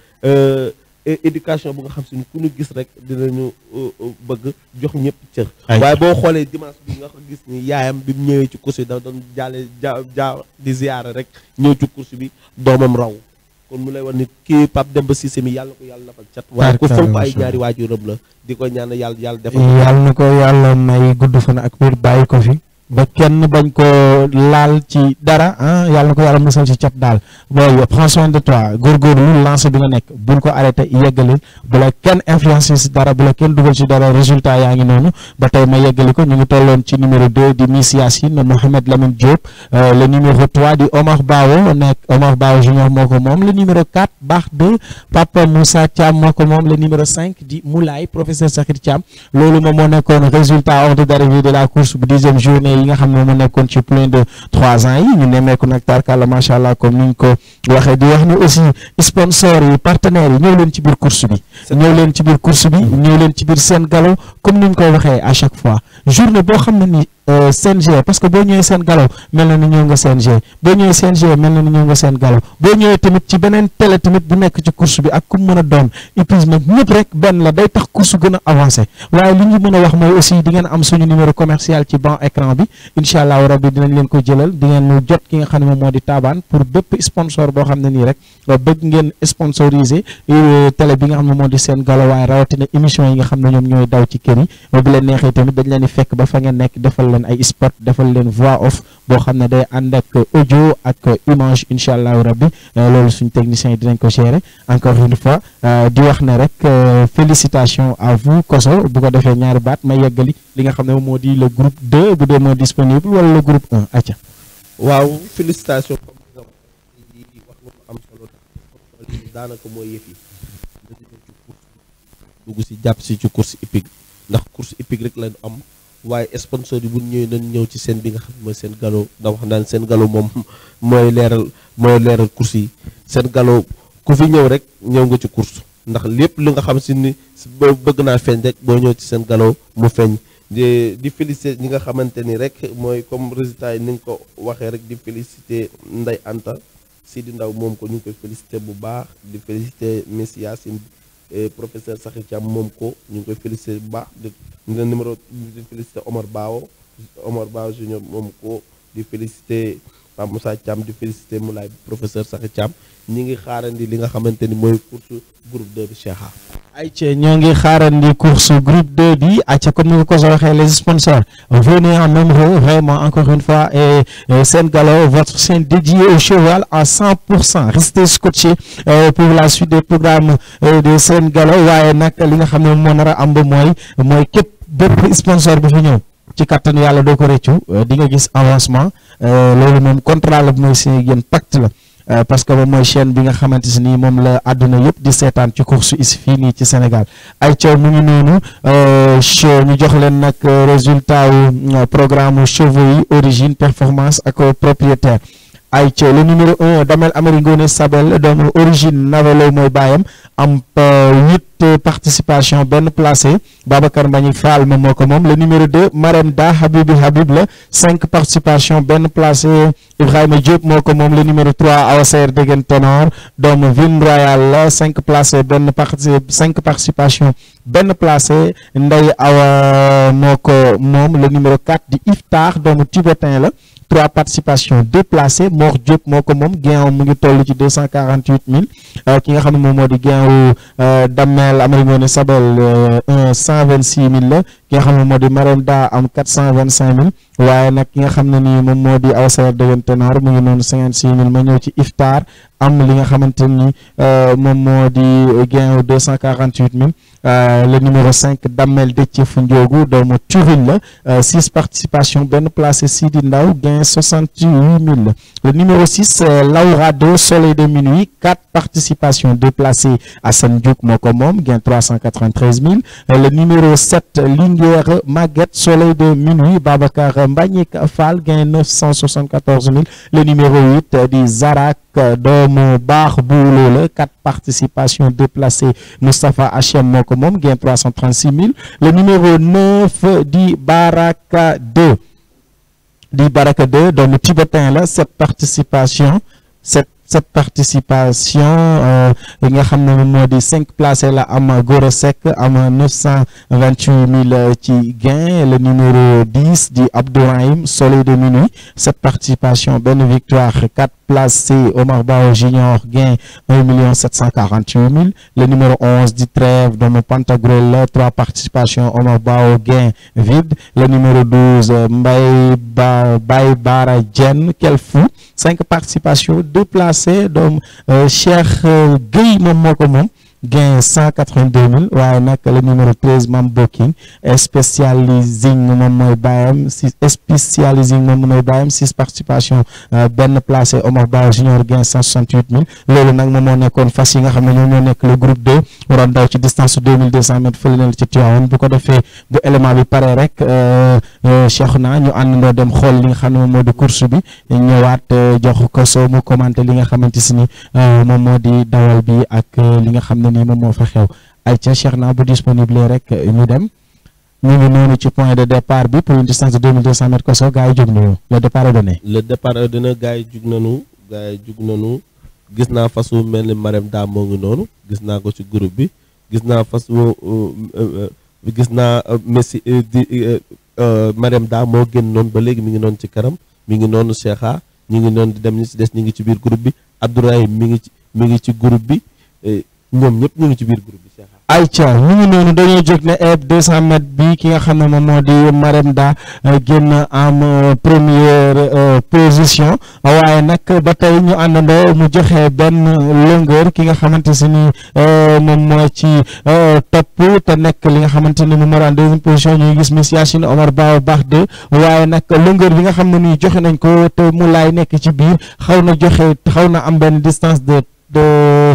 éducation bu nga xam si ni ku ñu gis rek dinañu bëgg jox ñëpp cër waaye boo xoolee dimanche bi nga ko gis ni yaayam bi mu ñëwee ci course bi dafa doon jaale ja ja di ziyaare rek ñëw ci course bi doomam raw kon mu lay wax ni kii Pape Demba Cissé mi yàlla ko yàlla defal cat waaye ku fonk ay ñaari waajuram la di ko ñaan yàlla yàlla defal yàlla na ko yàlla may gudd fan ak wér bàyyi ko fi ba kenn bañ ko laal ci dara ah yàlla na ko yàlla musal ci cat daal booy prends soin de toi góorgóorlu lancé bi nga nekk bul ko arrêté yeggalil bu la kenn influencé ci dara bu la kenn dugal ci dara résultat yaa ngi noonu ba tey ma yeggali ko ñu ngi tolloon ci numéro 2 di Miss Yacine Mohamed Lamine Diop le numéro 3 di Omar Bawo nekk Omar Bawo junior moo ko moom le numéro 4 baax 2 Papa Moussa Thiam moo ko moom le numéro 5 di Moulay professeur Sakhir Thiam loolu moom moo nekkoon résultat ordre d'arrivée de la course bu dixième journée yi nga xam ne mu nekkoon ci plein de trois ans yi ñu nemmeeku nag tarkalla macha allah comme ni ñu ko waxee di wax ni aussi sponsors yi partenaires yi ñëw leen ci biir course bi ñëw leen ci biir course bi ñëw leen ci biir seen galop comme ni ñu koy waxee à chaque fois journée boo xam ne ni CNG parce que boo ñëwee seen galop mel na ni ñëw nga CNG boo ñëwee CNG mel na ni ñëw nga seen galop boo ñëwee tamit ci beneen télé tamit bu nekk ci course bi ak ku mën a doon épuisement ñëpp rek benn la day tax course gën a avancé waaye li ñu mën a wax mooy aussi di ngeen am suñu numéro commercial ci ban écran bi incha allahu rabbi dinañ leen ko jëlal di ngeen jot ki nga xam ne moom moo di taabaan pour bépp sponsor boo xam ne nii rek bëgg ngeen sponsoriser télé bi nga xam ne moo di seen galop waaye rawatina émission yi nga xam ne ñoom ñooy daw ci kër yi bu leen neexee tamit dañ leen di fekk ba fa ngeen nekk defal leen ay spot defal leen voix off boo xam ne day ànd ak audio ak image incha allahu rabbi loolu suñu techniciens yi dinañ ko gérer encore une fois di wax ne rek félicitations à vous Koso bu ko defee ñaari baat ma yeggali li nga xam ne moo di le groupe 2 bu dee moo disponible wala le groupe 1 acca waaw félicitation comme nga wax nga ko am solo tax daanaka mooy yëf yi dugg si jàpp si ci course hippique ndax course hippique rek lañu am waaye sponsor yi bu ñëwee nañ ñëw ci seen bi nga xam mooy seen galop da wax naan seen galop moom mooy leeral mooy leeral course yi seen galop ku fi ñëw rek ñëw nga ci course ndax lépp li nga xam si ni bëgg naa feeñ rek boo ñëw ci seen galop mu feeñ di di féliciter ñi nga xamante ni rek mooy comme résultat yi ni nga ko waxee rek di féliciter Ndeye Anta Sidi Ndaw moom ko ñu ngi koy féliciter bu baax di féliciter Miss Yacine professeur Sakhi Thiam moom ko ñu ngi koy féliciter bu baax di nga numéro di féliciter Omar Bao Omar Bao junior moom ko di féliciter Pape Moussa Thiam di féliciter Moulay professeur Sakhi Thiam ñi ngi xaarandi li nga xamante ni mooy course groupe 2 bi Cheikha ayca ñoo ngi xaarandi course groupe 2 bi ayca comme ni nga ko soo waxee les sponsors venez en nombre vraiment encore une fois et Sen Galop votre chaîne dédiée au cheval à 100 pour cent restez scotché pour la suite des programmes de Sen Galop waaye nag li nga xam ne moo nar a am ba mooy mooy képp bépp sponsor bi fi ñëw ci kattan yàlla doo ko réccu di nga gis avancement loolu moom contrat la bi mooy seen yéen pacte la parce que moom mooy chaîne bi nga xamante si nii moom la àdduna yëpp di seetaan ci course is fii nii ci Sénégal ay ca mu ngi noonu ñu jox leen nag résultat wu programme chevaux yi origine performance ak propriétaire ay ca le numéro un Damel Amari Ngoone Sabel doomu origine Navelo mooy baayam am huit participation benn placé Babacar Mbagnick Fall moom moo ko moom le numéro deux Marème Da Habibi Habib la cinq participation benn placé Ibrahima Diop moo ko moom le numéro trois Awaseer Degen Ténor doomu Ville Royale la cinq placé benn parti cinq participation benn placé Ndey Awa moo ko moom le numéro quatre di Iftar doomu Tibétain la trois participations déplacées Mor Diop moo ko moom gain mu ngi toll ci deux cent quarante huit mille ki nga xam ne moom moo di gain wu Damel Amari Ngoone Sabel un cent vingt six mille la ki nga xam ne moo di Marème Da am quatre cent vingt cinq mille waaye nag ki nga xam ne nii moom moo di Awsaer Degen Ténor mu ngi noonu cinquante six mille ma ñëw ci Iftar am li nga xamante ni moom moo di gain wu deux cent quarante huit mille le numéro 5 Damel Déthié Foundiogou doomu Turin la 6 participations benn placé Sidi Ndaw gain 68 000 le numéro 6 Laura 2 Soleil de minuit 4 participations déplacées Assane Diouk moo ko moom gain 393 000 le numéro 7 Linguère Maguette Soleil de minuit Babacar Mbagnick Fall gain 974 000 le numéro 8 di Zarak doomu baax buuloo la 4 participations déplacées Moustapha Hachem moo ko moom gain 336 000 le numéro 9 di Baraka 2 di Baraka 2 doomu Tibétain la 7 participations 7 cette participation yi nga xam ne moom moo di cinq placé la am Goro Seck am neuf cent vingt huit mille ci gain le numéro dix di Abdourahim Soleil de minuit cette participation benn victoire quatre placé Omar Bao Junior gain un million sept cent quarante huit mille le numéro onze di Trève doomu Pantagruel trois participations Omar Bao gain vide le numéro douze Mbaye Ba Baye Bara Dieng quel fou cinq participations deux placés donc Cheikh Gueye moom moo ko moom gain 182 000 waaye nag le numéro 13 Mam Booking spécialising moom mooy bàyyam si spécialising moom mooy bàyyam six participation benn placé Omar Ba junior gain 168 000 loolu nag moom moo nekkoon fas yi nga xam ne ñoom ñoo nekk le groupe 2 waroon daw ci distance 2200 mètres fële na ci Tivaouane bu ko defee bu élément bi pare rek Cheikh na ñu àndandoo dem xool li nga xam ne moom moo di course bi ñëwaat jox ko soo mu commenté li nga xamante si ni moom moo di dawal bi ak li nga xam ne nii moom moo fa xew ay ca Cheikh na bu disponible rek ñu dem ñu ngi noonu ci point de départ bi pour une distance de 2200 mètres koso gars yi jóg nañu le départ est donné. le départ est donné gars yi jug nañu gars yi jug nañu gis naa fas wu mel ni Marème daa moo ngi noonu gis naa ko ci groupe bi gis naa fas wu gis naa Messi di Marème daa moo génn noonu ba léegi mi ngi noonu ci kanam mi ngi noonu Cheikha ñi ngi noonu di dem ñi ci des ñi ngi ci biir groupe bi Abdourahim mi ngi ci mi ngi ci groupe bi ñoom ñëpp ñu ngi ci biir groupe bi Cheikha. ayca ñu ngi noonu dañoo jóg ne eb 200 mètres bi ki nga xam ne moom moo di Marème Da génn en première position waaye nag ba tey ñu àndandoo mu joxe benn longueur ki nga xamante si ni moom moo ci topp te nekk li nga xamante ni mu mara en deuxième position ñuy gis Miss Yacine Omar Ba baax de waaye nag longueur bi nga xam ne nii joxe nañ ko te mu laay nekk ci biir xaw na joxe xaw na am benn distance de de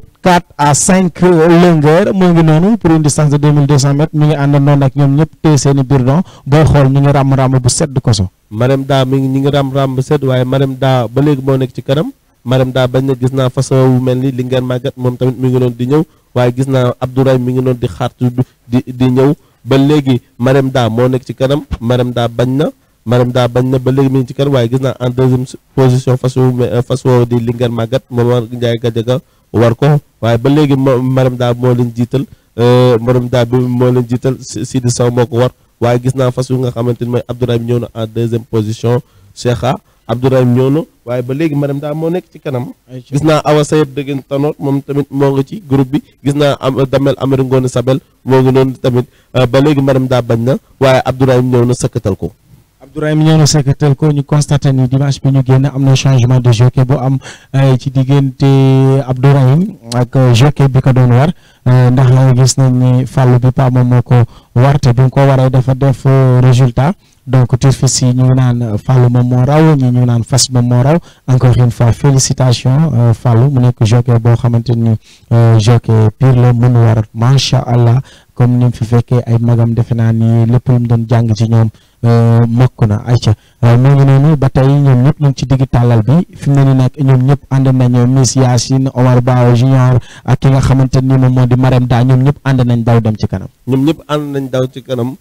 4 à 5 longueur moo ngi noonu pour une distance de 2200 mètres mi ngi àndandoo ak ñoom ñëpp téye seen i birdon booy xool ñu ngi ràmm ràmm bu sedd ko so Marème Da mi ngi ñi ngi ràmm ràmm bu sedd waaye Marème Da ba léegi moo nekk ci kanam Marème Da bañ na gis naa façon wu mel ni li ngeen màggat moom tamit mi ngi noonu di ñëw waaye gis naa Abdourahim mi ngi noonu di xaartu di di ñëw ba léegi Marème Da moo nekk ci kanam Marème Da bañ na Marème Da bañ na ba léegi mi ngi ci kanam waaye gis naa en deuxième position fas wu fas woo di Linguère Maguette moom Ndiaye Gadiaga war ko waaye ba léegi Marème Da moo leen jiital Marème Da bi moo leen jiital Sidi Sow moo ko war waaye gis naa fas wu nga xamante ni mooy Abdourahim ñëw na en deuxième position Cheikha Abdourahim ñëw na waaye ba léegi Marème Da moo nekk ci kanam gis naa Awa Sayed dëggan tanoor moom tamit moo ngi ci groupe bi gis naa am Damel Amari Ngoone Sabel moo ngi noonu tamit ba léegi Marème Da bañ na waaye Abdourahim ñëw na sëkkatal ko Abdourahim ñëw na sekkatal ko ñu constaté ni dimanche bi ñu génn am na changement de jockey bu am ci diggante Abdourahim ak jockey bi ko doon war ndax gis nañ ni fàllu bi pa moom moo ko warte bi mu ko waree dafa def résultat donc turfis yi ñu ngi naan fàllu moom moo raw ñi ñu ngi naan fas moom moo raw encore une fois félicitations fàllu mu nekk jockey boo xamante ni jockey pire la mën war macha allah comme ni mu fi fekkee ay magam defe naa ni lépp lu mu doon jàng ci ñoom mokk na ayca mu ngi noonu ba tey ñoom ñëpp ñu ngi ci digg tàllal bi fi mu ne nii nag ñoom ñëpp ànd nañu Miss Yacine Omar Ba junior ak ki nga xamante ni moom moo di Marème Da ñoom ñëpp ànd nañ daw dem ci kanam. ñoom ñëpp ànd nañ daw ci kanam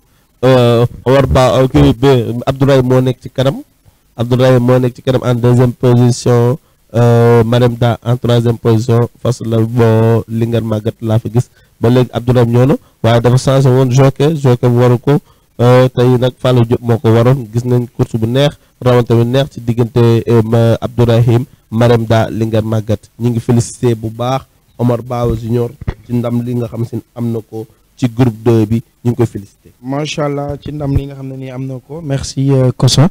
Omar Ba kii bi Abdourahim moo nekk ci kanam Abdourahim moo nekk ci kanam en deuxième position Marème Da en troisième position fas la boo Linguère Maguette laa fi gis ba léegi Abdourahim ñëw na waaye dafa changé woon jockey jockey bu waru ko. tey nag Fallou Diop moo ko waroon gis nañ course bu neex rawante bu neex ci diggante Abdourahim Marème Da Linguère Maguette ñi ngi félicité bu baax Omar Bawa Junior ci ndam li nga xam si am na ko ci groupe 2 bi ñu ngi koy félicité. macha allah ci ndam li nga xam ne nii am na ko merci Koso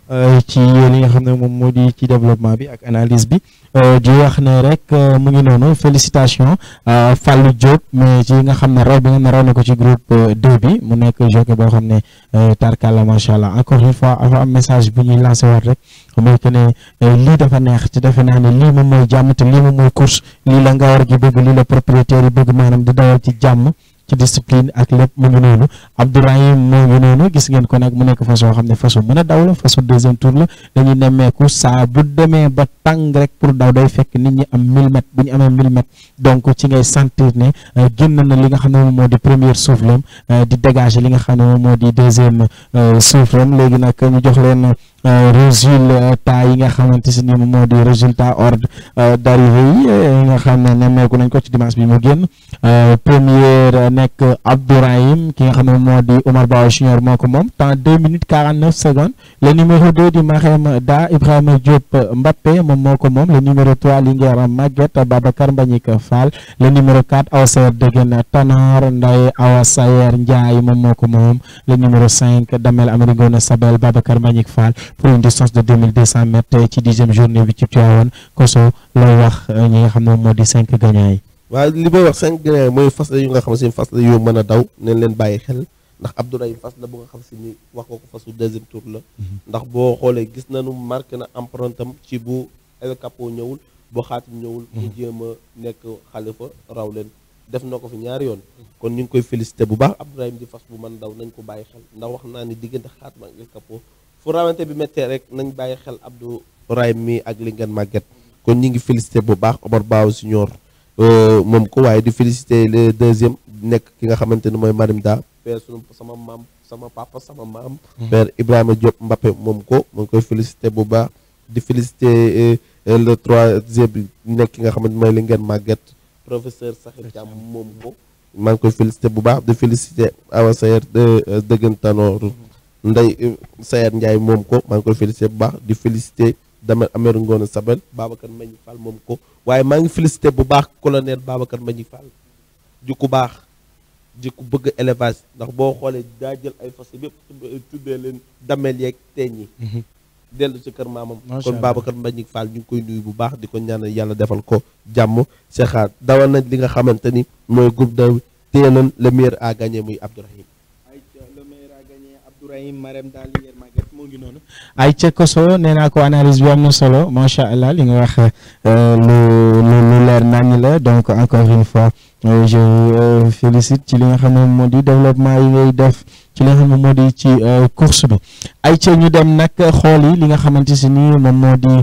ci li nga xam ne moom moo di ci développement bi ak analyse bi di wax ne rek mu ngi noonu félicitation Fallou Diop mais ci nga xam ne raw bi nga ne raw na ko ci groupe 2 bi mu nekk jockey boo xam ne tarkalla macha allah encore une fois dafa am message bu ñuy lancé waat rek mooy que ne lii dafa neex te defe naa ne lii moom mooy jàmm te lii moom mooy course lii la nga war gi bëgg lii la propriétaire yi bëgg maanaam di dawal ci jàmm ci discipline ak lépp mu ngi noonu Abdourahim moo ngi noonu gis ngeen ko nag mu nekk façon xam ne façon mën a daw la façon deuxième tour la dañuy nemmeeku saa bu demee ba tàng rek pour daw day fekk nit ñi am 1000 mètres bu ñu amee 1000 mètres donc ci ngay sentir ne génn na li nga xam ne moom moo di première souffle am di dégager li nga xam ne moom moo di deuxième souffle am léegi nag ñu jox leen résultat yi nga xamante si ni moom moo di résultat ordre d'arrivée yi nga xam ne nemmeeku nañ ko ci dimanche bi mu génn première nekk Abdourahim ki nga xam ne moo di Omar Ba Junior moo ko moom temps 2 minutes 49 secondes le numéro 2 di Marème Da Ibrahima Diop Mbappé moom moo ko moom le numéro 3 Linguère Maguette Babacar Mbagnick Fall le numéro 4 Awa Sayer Degen Tanor Ndaye Awa Sayer Ndiaye moom moo ko moom le numéro 5 Damel Amerigone Sabel Babacar Mbagnick Fall pour une distance de 2200 mètres ci dixième journée bi ci Tivaouane Koso lay wax ñi nga xam ne moom moo di cinq gagnants yi waaw li may wax cinq grains mooy fas la yu nga xam si fas la yu mën a daw neen leen bàyyi xel ndax Abdourahim fas la bu nga xam si ni wax nga ko fasu deuxième tour la ndax boo xoolee gis nañu marqué na empreinte am ci bu El Capo ñëwul boo xaatim ñëwul mu jéem a nekk xalifa raw leen def na ko fi ñaari yoon kon ñu ngi koy félicité bu baax Abdourahim di fas bu mën daw nañ ko bàyyi xel ndax wax naa ni diggante xaatim ak El Capo fu rawante bi méttee rek nañ bàyyi xel Abdourahim mi ak li ngeen màgget kon ñu ngi félicité bu baax Omar Baaw Senior moom ko waaye di félicité le deuxième nekk ki nga xamante ni mooy Marim Da père sunu sama maam sama papa sama maam père Ibrahima Diop Mbappé moom ko mu ngi koy félicité bu baax di félicité le troisième bi nekk ki nga xamante mooy li ngeen màgget professeur Sakhir Thiam moom ko maa ngi koy félicité bu baax di félicité Awa Sayer dëggantanoor Ndey Sayer Ndiaye moom ko maa ngi koy félicité bu baax di félicité Damel Amer Ngoone Sabel Babacar Mbañi Fall moom ko waaye maa ngi félicité bu baax colonel Babacar Mbañi Fall ji ku baax ji ku bëgg élevage ndax boo xoolee daa jël ay fas yëpp tuddee leen damel yeeg teeñ yi dellu ci kër maamam kon Babacar Mbañi Fall ñu ngi koy nuyu bu baax di ko ñaanal yàlla defal ko jàmm Cheikha dawal nañ li nga xamante ni mooy groupe de téye nañ le meilleur à gagner muy Abdourahim le meilleur à gagner Abdourahim Marème daal li ngeen màgget moo ngi noonu ay ca koso nee naa ko analyse bi am na solo macha allah li nga wax lu lu lu leer nañ la donc encore une fois je félicite ci li nga xam ne moo di développement yi ngay def ci li nga xam ne moo di ci course bi ay ca ñu dem nag xool yi li nga xamante si ni moom moo di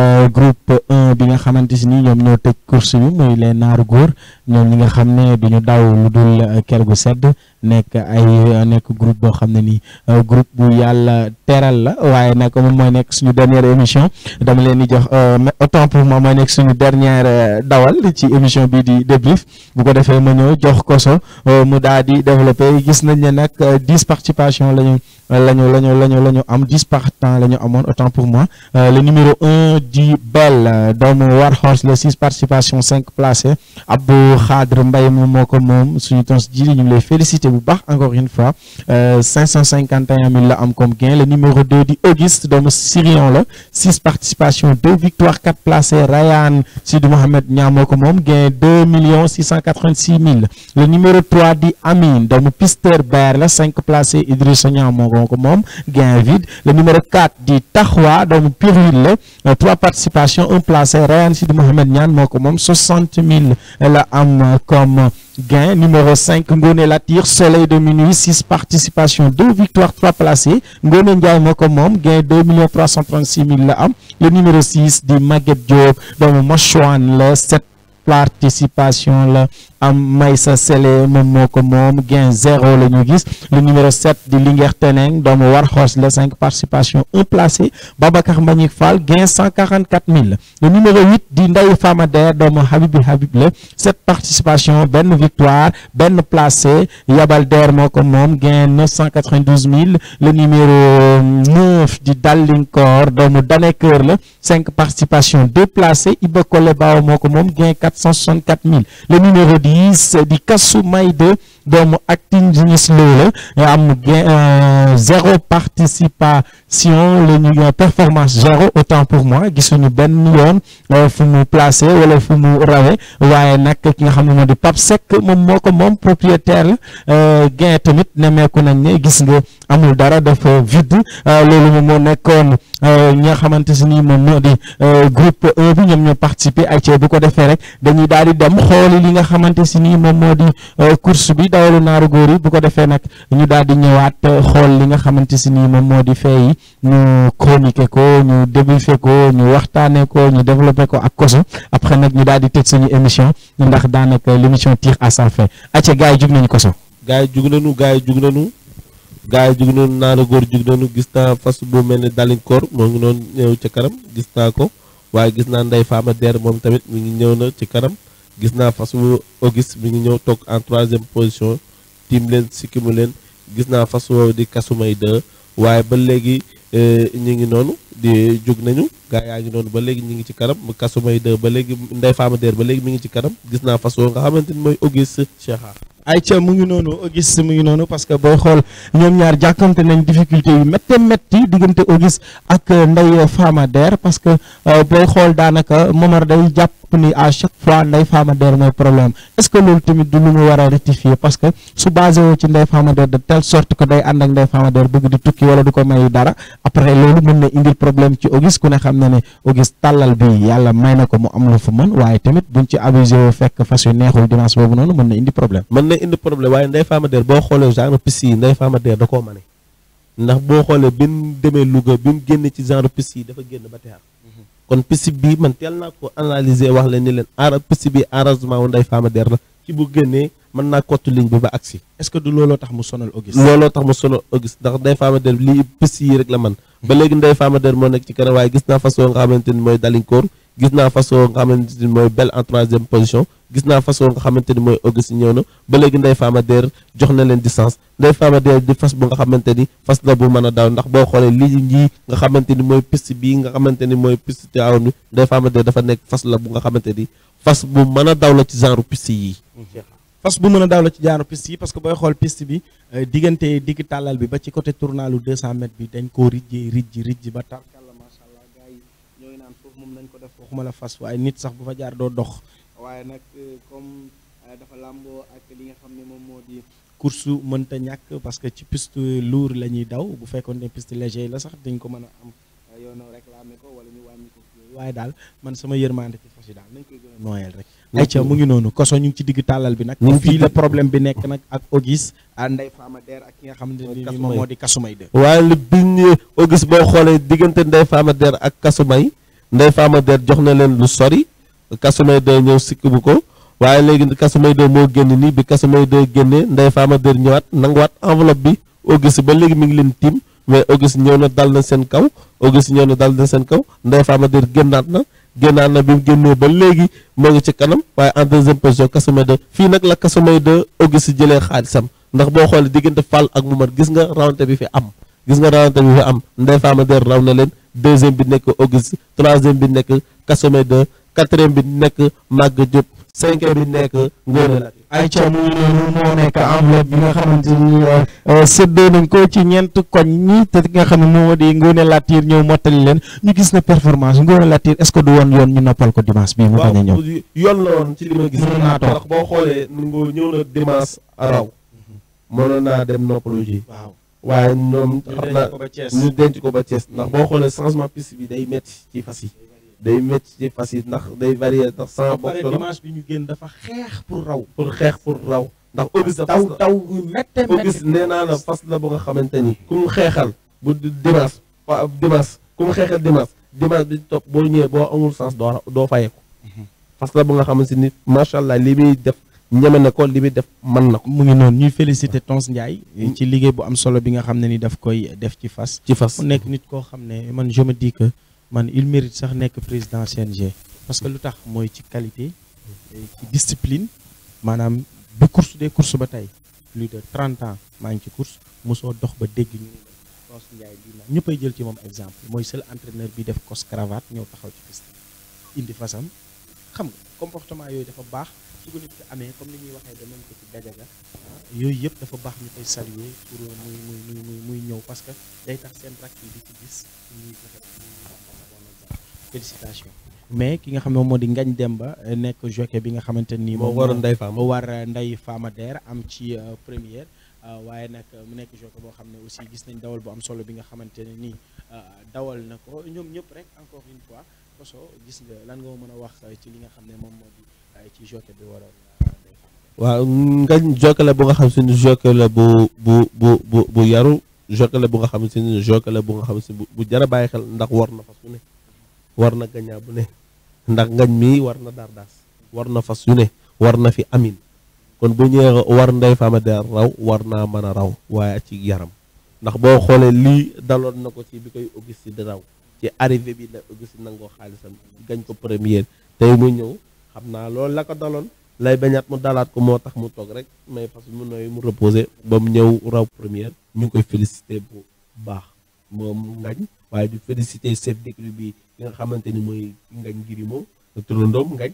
groupe 1 bi nga xamante si ni ñoom ñoo tëj course bi muy les naaru góor ñoom ñi nga xam ne duñu daw lu dul ker gu sedd nekk ay nekk groupe boo xam ne nii groupe bu yàlla teral la waaye nag moom mooy nekk suñu dernière émission dama leen di jox autant pour moi mooy nekk suñu dernière dawal ci émission bii di débrief bu ko defee ma ñëw jox koso mu daal di développé gis nañ ne nag dix participation lañu lañu lañu lañu la ñu am dix partants la ñu amoon autant pour moi le numéro un di Bell doomu Warhorse la six participations cinq placés Abdou Khadre Mbaye moom moo ko moom suñu tons ji ñu ngi lay féliciter bu baax encore une fois cinq cent cinquante et un mille la am comme gain le numéro deux di Auguste doomu Sirion la six participations deux victoires quatre placés Rayane Sidou Mohamed Niang moo ko moom gain deux millions six cent quatre-vingt-six mille le numéro trois di Amine doomu Pister Bear la cinq placés Idrissa Niang moo ko moom gain vide le numéro 4 di Taxwa doomu Piril la trois participations un placé Rayane Sidou Mohamed Niane moo ko moom soixante mille la am comme gain numéro 5 Ngone Latir Soleil de minuit six participations deux victoires trois placés Ngone Ndiaye moo ko moom gain deux millions trois cent trente-six mille la am le numéro 6 di Maguette Diop doomu Mochouane la sept participation la am Maysa Sele moom moo ko moom gain zéro la ñu gis le numéro 7 di Linguère Teneng doomu Warhorse la cinq participations un placé Babacar Mbagnick Fall gain cent quarante quatre mille le numéro 8 di Ndeye Famader doomu Habibi Habib la sept participations benn victoire benn placé Yabal Der moo ko moom gain neuf cent quatre-vingt-douze mille le numéro 9 di Dallinkor doomu Daneker la cinq participations deux placés Iba Kole Bao moo ko moom gain quatre cent soixante-quatre mille le numéro 10 di Kassou Maïde doomu acting Genius Lo la am gain zéro participation la ñu performance zéro autant pour moi gisuñu benn yoon fu mu placé wala fu mu rawe waaye nag ki nga xam ne moo di Pape Seck moom moo ko moom propriétaire la gain tamit nemeeku nañ ne gis nga amul dara dafa vide loolu moom moo nekkoon ñi nga xamante si nii moom moo di groupe 1 bi ñoom ñoo participer ay ci bu ko defee rek dañuy daal di dem xooli li nga xamante si nii moom moo di course bi dawalu naaru góor yi bu ko defee nag ñu daal di ñëwaat xool li nga xamante si nii moom moo di fee yi ñu chroniquer ko ñu débriefer ko ñu waxtaanee ko ñu développer ko ak koso après nag ñu daal di tëj suñu émission ndax daanaka l'émission tire à sa fin acca gars yi jug nañu koso gars yi jug nañu gars yi jug nañu gars yi jug nañu naaru góor jug nañu gis naa fas bu mel ne dalinkoor moo ngi noonu ñëw ca kanam gis naa ko waaye gis naa Ndeye Fama Der moom tamit mi ngi ñëw na ci kanam gis naa fas wu Auguste mi ngi ñëw toog en troisième position tiim leen sikkimu leen gis naa fas woowu di kasumay de waaye ba léegi ñu ngi noonu di jug nañu gaa yaa ngi noonu ba léegi ñu ngi ci kanam kasumay de ba léegi Ndeye Fama Der ba léegi mi ngi ci kanam gis naa fas woowu nga xamante ni mooy Auguste Cheikha ayca mu ngi noonu Auguste mu ngi noonu parce que booy xool ñoom ñaar jàkkante nañ difficulté yu métte métti diggante Auguste ak Ndeye Fama Der parce que booy xool daanaka Momar day jàpp ni à chaque fois Ndeye Fama Der mooy problème est-ce que loolu tamit du lu mu war a rectifier parce que su basé woo ci Ndeye Fama Der de telle sorte que day ànd ak Ndeye Fama Der bëgg di tukki wala du ko may dara après loolu mën na indil problème ci Auguste ku ne xam na ne Auguste tàllal bi yàlla may na ko mu am lu fa mën waaye tamit buñ ci abusé woo fekk fas yu neexul dimanche boobu noonu mën na indi problème. mën na indi problème waaye Ndeye Fama Der boo xoolee genre piste yi Ndeye Fama Der da koo mane ndax boo xoolee bi mu demee Louga bi mu génne ci genre piste yi dafa génn ba teer kon piste bi man teel naa ko analyser wax leen ni leen ara piste bi arrangement wu Ndeye Fama Der la ci bu génnee mën naa kottu ligne bi ba agsi est-ce que du looloo tax mu sonal Auguste. looloo tax mu solo Auguste ndax Ndeye Fama Der lii piste yi rek la man ba léegi Ndeye Fama Der moo nekk ci kanam waaye gis naa façon nga xamante ni mooy Dalinkoor gis naa façon nga xamante ni mooy Belle en troisième position gis naa façon nga xamante ni mooy Auguste ñëw na ba léegi Ndeye Fama Der jox na leen distance Ndeye Fama Der di fas bu nga xamante ni fas la bu mën a daw ndax boo xoolee lii ñii nga xamante ni mooy piste bii nga xamante ni mooy piste Tivaouane bi Ndeye Fama Der dafa nekk fas la bu nga xamante ni fas bu mën a daw la ci genre piste yi fas bu mën a daw la ci jaaru piste yi parce que booy xool piste bi diggante digg tàllal bi ba ci côté tournalu 200 mètres bi dañ koo rijji rijji rijji ba tarkalla macha allah gars yi ñoo ngi naan foofu moom nañ ko def waxuma la fas waaye nit sax bu fa jaar doo dox waaye nag comme dafa làmboo ak li nga xam ne moom moo di course mënta ñàkk parce que ci piste lourd la ñuy daw bu fekkoon ne piste léger la sax dañ ko mën a am yoon réclamé ko wala ñu wàññi ko waaye daal man sama yërmande ci fas yi daal nañ koy gën a nooyal rek ayca mu ngi noonu koso ñu ngi ci digg tàllal bi nag ñu ngi ci fii la digg- problème bi nekk nag ak Auguste à Ndeye Fama Der ak ki nga xam ne ni moom moo di Kasumay de waaye lu biñ Auguste boo xoolee diggante Ndeye Fama Der ak Kasumay Ndeye Fama Der jox na leen lu sori Kasumay de ñëw sikk bu ko waaye léegi Kasumay de moo génn nii bi Kasumay de génnee Ndeye Fama Der ñëwaat nanguwaat enveloppe bi Auguste ba léegi mi ngi leen tiim mais Auguste ñëw na dal na seen kaw Auguste ñëw na dal na seen kaw Ndeye Fama Der génnaat na génnaat na bi mu génnee ba léegi moo ngi ci kanam waaye en deuxième position Kasumay de fii nag la Kasumay de Auguste jëlee xaalisam ndax boo xoolee diggante Fall ak Moumar gis nga rawante bi fi am gis nga rawante bi fi am Ndeye Fama Der raw na leen deuxième bi nekk Auguste troisième bi nekk Kasumay de quatrième bi nekk Maguette Diop cinquième bi nekk Ngone la ayca mu ngi noonu moo nekk enveloppe bi nga xamante ni séddoo nañ ko ci ñeent koñ ñi te ki nga xam ne moo di Ngone Latir ñëw mottali leen ñu gis na performance Ngone Latir est-ce que du woon yoon ñu noppal ko dimanche bii mu bañ a ñëw waaw yoon la woon ci li ma gis Mënoon naa toog. ndax boo xoolee ngo ñëw na dimanche raw mënoon naa dem noppalu ji waaw waaye ñoom xam naa ko ba Thiès ñu denc ko ba Thiès ndax boo xoolee changement piste bi day métti ci fas yi day métti ci fas yi ndax day varier ndax sans ba pare bopp dimanche bi ñu génn dafa xeex pour raw pour xeex pour raw ndax Auguste taw fas la taw yu métte Auguste nee naa la fas la bu nga xamante ni ku mu xeexal bu di- dimanche wa dimanche ku mu xeexal dimanche dimanche bi topp boo ñëwee boo amul sens doo ra- doo fayeeku fas la bu nga xamante ni macha allah li muy def ñeme na ko li muy def mën na ko mu ngi noonu ñuy féliciter Tons Ndiaye ci liggéey bu am solo bi nga xam ne ni daf koy def ci fas ci fas mu nekk nit koo xam ne man je me dis que man il mérite sax nekk président CNG parce que lu tax mooy ci qualité ci discipline maanaam bi course des courses ba tey plus de 30 ans maa ngi ci course mosoo dox ba dégg ñu ne Tons Ndiaye lii na ñëppay jël ci moom exemple mooy seul entraîneur bi def cos cravate ñëw taxaw ci piste indi fasam xam nga comportement yooyu dafa baax su ko nit ki amee comme ni ñuy waxee de même que ci dajaga ah yooyu yëpp dafa baax ñu koy saluer pour muy muy muy muy muy ñëw parce que day tax seen rakk yi di ci gis ñuy fexe bon exemple félicitation mais ki nga xam ne moom moo di Ngagne Demba eh, nekk jockey bi nga xamante ni moo waroon Ndeye Fama moo war Ndeye Fama Der am ci euh, première euh, waaye nag mu nekk jockey boo xam ne aussi gis nañ dawal bu am solo bi nga xamante ne nii euh, dawal na ko ñoom ñëpp rek encore une fois koso gis nga lan nga mën a wax euh, ci li nga xam ne moom moo di euh, ci jockey bi waroon euh, Ndeye Fama Der. waaw ngañ jokkale bu nga xam si ni jokkale bu bu bu bu bu yaru jokkale bu nga xam si ni jokkale bu nga xam si bu bu jar a bàyyi xel ndax war na fas yu ne war na gañaa bu ne ndax ngañ mii war na dardaas war na fas yu ne war na fi amin kon bu ñëwee war Ndeye Fama Der raw war naa mën a raw waaye ci yaram ndax boo xoolee lii daloon na ko ci bi koy Auguste di raw ci arrivé bi la Auguste nangoo xaalisam gañ ko première tey mu ñëw xam naa loolu la ko daloon lay bañaat mu dalaat ko moo tax mu toog rek may fas mu nooy mu reposé ba mu ñëw raw première ñu ngi koy félicité bu baax moom ngañ waaye du félicité chef d'écurie bi ki nga xamante ni mooy ngañ ngiri moom turandoom ngañ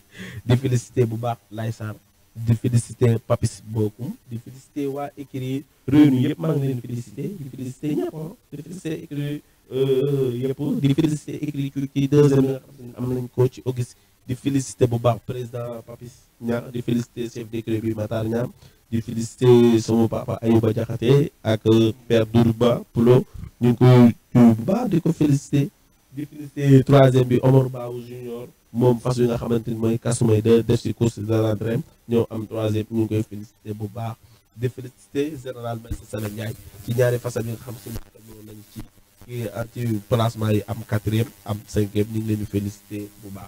di félicité bu baax Lay Sarr di félicité Papis Bokum di félicité waa écurie réunion yëpp maa ngi leen félicité di félicité ñëpp ah di félicité écurie yëpp di félicité écurie ci ci deuxième yi nga xam ne am nañ ko ci Auguste di félicité bu baax président Papis Niang di félicité chef d'écurie bi Matar Niang di félicité sama papa Ayouba Diakhaté ak père Dourba Poulo ñu ngi koy nuyu bu baax di ko félicité di félicité troisième bi Omar Babou Junior moom fas yi nga xamante ni mooy kasumay de def si course de l'entraîne ñoo am troisième ñu ngi koy félicité bu baax di félicité général Maïssa Sala Ndiaye ci ñaari fasal yi nga xam suñu ñoo nañ ci ci placement yi am quatrième am cinquième ñu ngi leen di félicité bu baax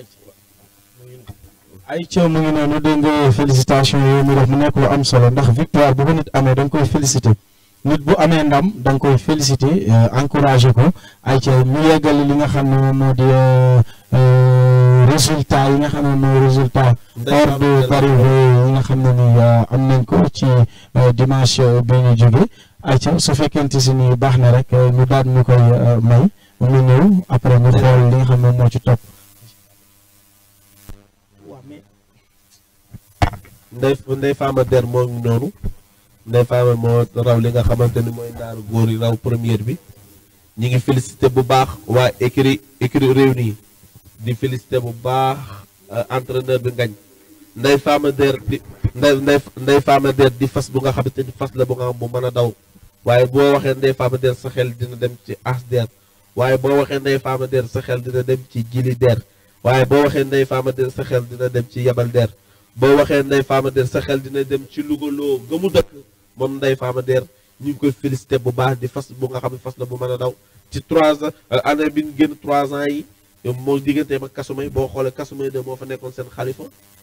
ay coow mu ngi noonu dégg nga félicitation yooyu mu def mu nekk lu am solo ndax victoire bu ko nit amee da nga koy félicité nit bu amee ndam da nga koy félicité encouragé ko ay coow mu yeggali li nga xam ne moom moo di résultat yi nga xam ne mooy résultat hors d'arrivée yi nga xam ne ni am nañ ko ci dimanche bi ñu jóge ay coow su fekkente si ni baax na rek ñu daal ñu koy may mu ñëw après ñu xool li nga xam ne moo ci topp ndey ndey faama der moo ngi noonu ndey faama moo raw li nga xamante ni mooy naaru góor yi raw première bi ñi ngi félicité bu baax waa écurie écurie Rewmi di félicité bu baax entraîneur bi ngañ ndey faama der di ndey ndey ndey faama der di fas bu nga xamante ni fas la bu nga xam bu mën a daw waaye boo waxee ndey faama der sa xel dina dem ci as der waaye boo waxee ndey faama der sa xel dina dem ci jili der waaye boo waxee ndey faama der sa xel dina dem ci yabal der boo waxee Ndeye Fama Der sa xel dina dem ci Louga loo ga mu dëkk moom Ndeye Fama Der ñu ngi koy félicité bu baax di fas bu nga xam ne fas la bu mën a daw ci trois ans année bi ñu génn trois ans yi moo digganteem ak kasumay boo xoolee kasumay de moo fa nekkoon seen xalifa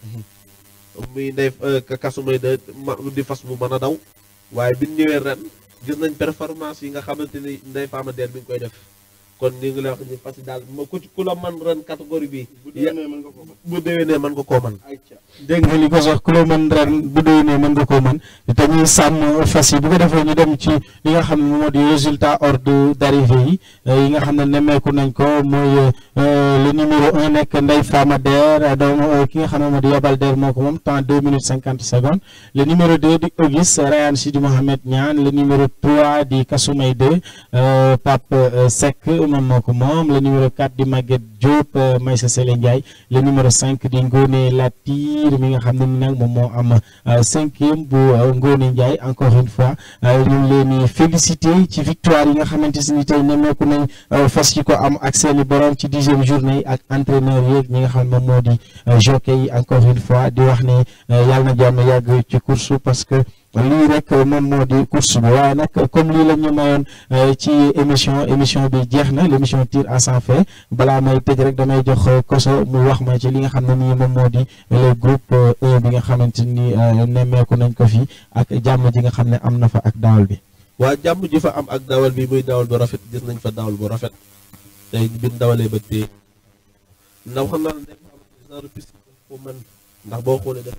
muy Ndeye kasumay de di fas bu mën a daw waaye bi ñu ñëwee ren gis nañ performance yi nga xamante ni Ndeye Fama Der bi ñu koy def kon ñu ngi lay wax ni fas yi daal ma ku ku la man ren catégorie bi bu déwénee mën nga koo mën dégg nga li ko sax ku la mën ren bu déwénee mën nga koo mën te ñuy sàmm fas yi bu ko defee ñu dem ci li nga xam ne moo di résultat ordre d'arrivée yi yi nga xam ne nemmeeku nañ ko mooy le numéro un nekk Ndeye Fama Der doomu ki nga xam ne moo di Yabal Der moo ko moom temps deux minutes cinquante secondes le numéro deux di Auguste Rayane Sidi Mohamed Niane le numéro trois di Kasumay deux Pape Seck moom moo ko moom le numéro quatre di Maguette Diop Maïssa Sele Ndiaye le numéro cinq di Ngone Latir mi nga xam ne ni nag moom moo am cinquième bu Ngone Ndiaye encore une fois ñu ngi leen di félicité ci victoire yi nga xamante si ni tey nemmeeku nañ fas yi ko am ak seeni borom ci dixième journée yi ak entraîneur yeeg ñi nga xam ne moom moo di jockey yi encore une fois di wax ne yàlla na jàmm yàgg ci course parce que lii rek moom moo di course bi waaye nag comme lii la ñu mayoon ci émission émission bi jeex na l' émission tire à sans fin balaa may tëj rek damay jox koso mu wax ma ci li nga xam ne nii moom moo di le groupe 1 bi nga xamante ni nemmeeku nañ ko fi ak jàmm ji nga xam ne am na fa ak daawal bi. waa jàmm ji fa am ak dawal bi muy dawal bu rafet gis nañ fa dawal bu rafet tey bi ñu dawalee ba tey ndax xam naa ne genre piste ko mën ndax boo xoolee def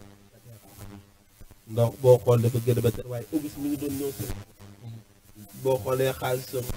ndax boo xool dafa gën a ba tey waaye Auguste mi ngi doon ñëw si boo xoolee xaalisam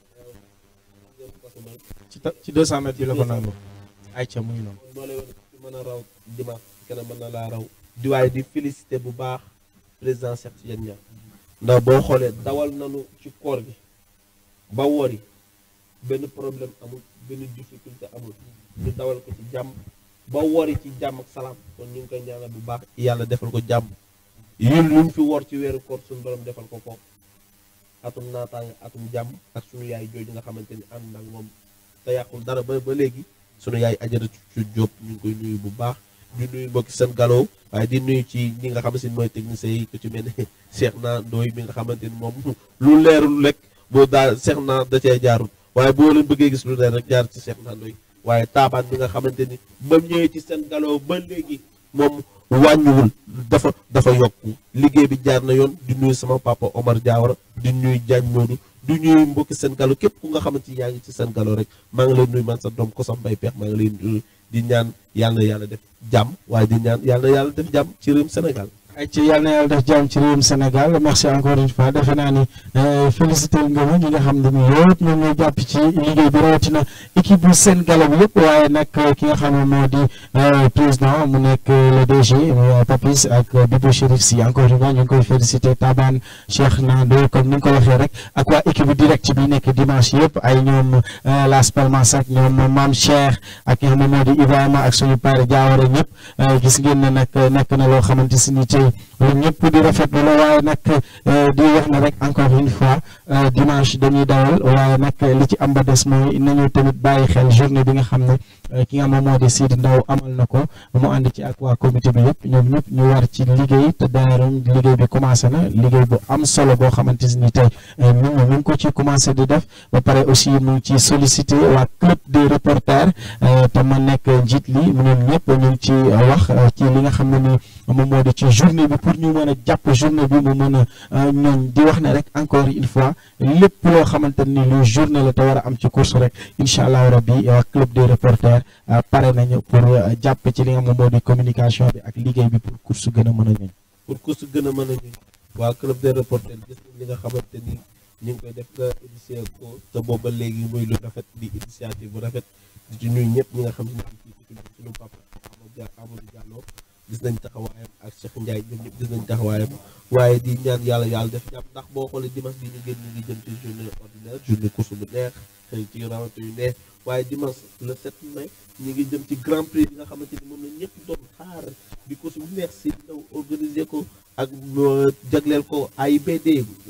ci ci 200 mètres bi la ko nangu. ayca muy noonu. moo lay wan ci mën a raw dimanche keneen mën na laa raw di waaye di félicité bu baax président Cheikh Tidiane Niang ndax boo xoolee dawal nañu ci koor gi ba wori benn problème amul benn difficulté amul ñu dawal ko ci jàmm ba wori ci jàmm ak salaam kon ñu ngi koy ñaanal bu baax yàlla defal ko jàmm yéen lu mu fi wor ci weeru koor suñu borom defal ko ko atum naataange atum jàmm ak suñu yaay jooju nga xamante ni ànd nag moom te yàqul dara ba ba léegi sunu yaay ajara ci Jóob ñu ngi koy nuyu bu baax di nuyu mbokki seen galoo waaye di nuyu ci ñi nga xamante ni mooy technicien yi ku ci mel ne Cheikh naa Ndoy mi nga xamante ni moom lu leerul rek boo daal Cheikh naa da cee jaarul waaye boo leen bëggee gis lu leer rek jaar ci Cheikh naa Ndoy waaye taabaan bi nga xamante ni ba ñëwee ci seen galoo ba léegi moom wàññiwul dafa dafa yokku liggéey bi jaar na yoon di nuyu sama papa Omar Diawara di nuyu Diagne Modou du ñuy mbokki seen galo képp ku nga xamante ni yaa ngi ci seen galo rek maa ngi lay nuyu man sa doom ko sa mbay peex maa ngi lay nuyu di ñaan yàlla na yàlla def jàmm waaye di ñaan yàlla na yàlla def jàmm ci réewum Sénégal ay ci yàlla na yàlla def jàmm ci réewum Sénégal merci encore une fois defe naa ni félicité nga ma ñi nga xam ne nii yëpp ñoom ñoo jàpp ci liggéey bi rawatina équipe bu seen galo bi yëpp waaye nag ki nga xam ne moo di président mu nekk le DG muy Papis ak Bibo Chérif si encore une fois ñu ngi koy félicité Taban Cheikh Nando comme ni nga ko waxee rek ak waa équipe direct bi nekk dimanche yëpp ay ñoom Las Palmas ak ñoom Mame Cheikh ak ki nga xam ne moo di Ibrahima ak suñu père Diawara ñëpp gis ngeen ne nag nekk na loo xamante si ni tey ñëpp di rafetlu la waaye nag di wax na rek encore une fois dimanche dañuy dawal waaye nag li ci am ba des mooy nañu tamit bàyyi xel journée bi nga xam ne ki nga xam ne moo di Sidi Ndaw amal na ko mu ànd ci ak waa comité bi yëpp ñoom ñëpp ñu war ci liggéey te d'ailleurs liggéey bi commencé na liggéey bu am solo boo xamante ni tey ñun ñu ngi ko ci commencé di def ba pare aussi mu ngi ci sollicité waa club des reporters te ma nekk njiit li ñoom ñëpp ñu ngi ci wax ci li nga xam ne ni moom moo di ci journée bi pour ñu mën a jàpp journée bi mu mën a ñooñ di wax ne rek encore une fois lépp loo xamante ni lu journée la te war a am ci course rek incha allah rabbi waa club des reporters pare nañu pour jàpp ci li nga xam moo di communication bi ak liggéey bi pour course gën a mën a ñëw. pour course gën a mën a ñëw waa club des reporters gis nañ li nga xamante ni ñu ngi koy def nga initié ko te booba léegi muy lu rafet di initiative bu rafet di ci nuyu ñëpp ñi nga xam ne ci suñu papa Amadou Diallo gis nañ taxawaayam ak Cheikh Ndiaye ñoom ñëpp gis nañ taxawaayam waaye di ñaan yàlla yàlla def jàpp ndax boo xoolee dimanche bi ñu génn ñu ngi jëm ci journée ordinaire journée course bu neex xëy ci rawante yu neex waaye dimanche le 7 mai ñu ngi jëm ci grand prix bi nga xamante ni moom la ñëpp doon xaar di course bu neex si daw organisé ko ak jagleel ko AIBD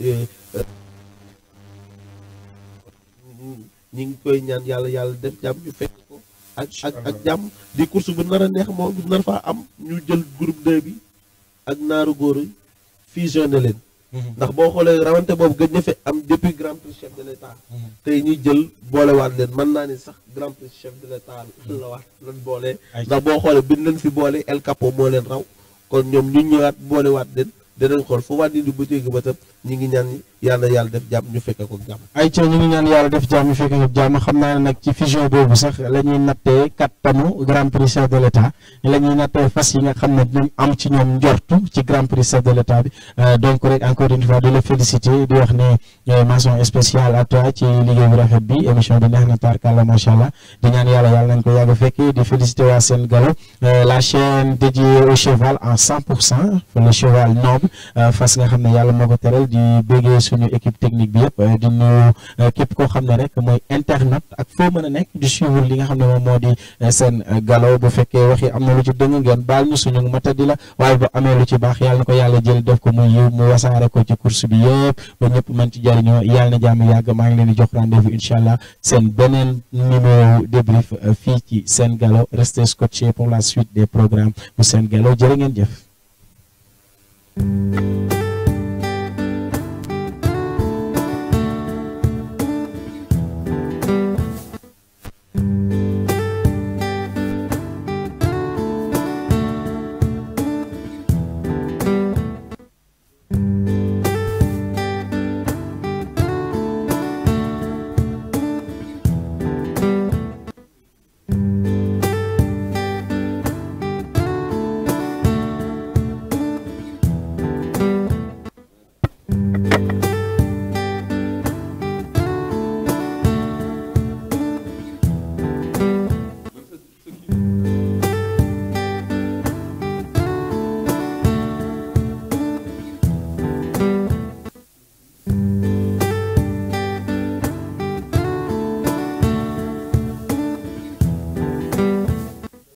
ñi ngi koy ñaan yàlla yàlla def jàmm ñu fekk ko ak ak ak jàmm di course bu nar a neex moom bu nar faa am ñu jël groupe 2 bi ak naaru góor yi fusionné leen ndax boo xoolee rawante boobu gëj na fi am depuis grand prix chef de l' état tey ñuy jël boolewaat leen mën naa ni sax grand prix chef de l' état la waat lan boole ndax boo xoolee bi leen fi boole El Capo moo leen raw kon ñoom ñu ñëwaat boolewaat leen danañ xool fu waat di bu téegi ba tam ñi ngi ñaan yàlla yàlla def jàmm ñu fekke ko jàmm ay ca ñu ngi ñaan yàlla def jàmm ñu fekke ko jàmm xam naa ne nag ci fusion boobu sax la ñuy nattee kattanu grand prix chef de l' état la ñuy nattee fas yi nga xam ne dinañ am ci ñoom njortu ci grand prix chef de l' état bi donc rek encore une fois di la féliciter di wax ne mention spéciale à toi ci liggéey bu rafet bi émission bi neex na tarkalla macha allah di ñaan yàlla yàlla nañ ko yàgg a fekkee di féliciter waa seen galo la chaîne dédiée au cheval en 100 pour cent le cheval noble fas nga xam ne yàlla moo ko teral di béggee suñu équipe technique bi yëpp di nuyu képp koo xam ne rek mooy internet ak foo mën a nekk di suivre li nga xam ne moom moo di seen galo bu fekkee waxi am na lu ci dëng ngeen baal ñu suñu matadi la waaye bu amee lu ci baax yàlla na ko yàlla jël def ko muy yiw mu wasaare ko ci course bi yëpp ba ñëpp mën ci jariñoo yàlla na jàmm yàgg maa ngi leen di jox rendez-vous incha allah seen beneen numéro débrief fii ci seen galo restez scotché pour la suite des programmes bu seen galo jërë ngeen jëf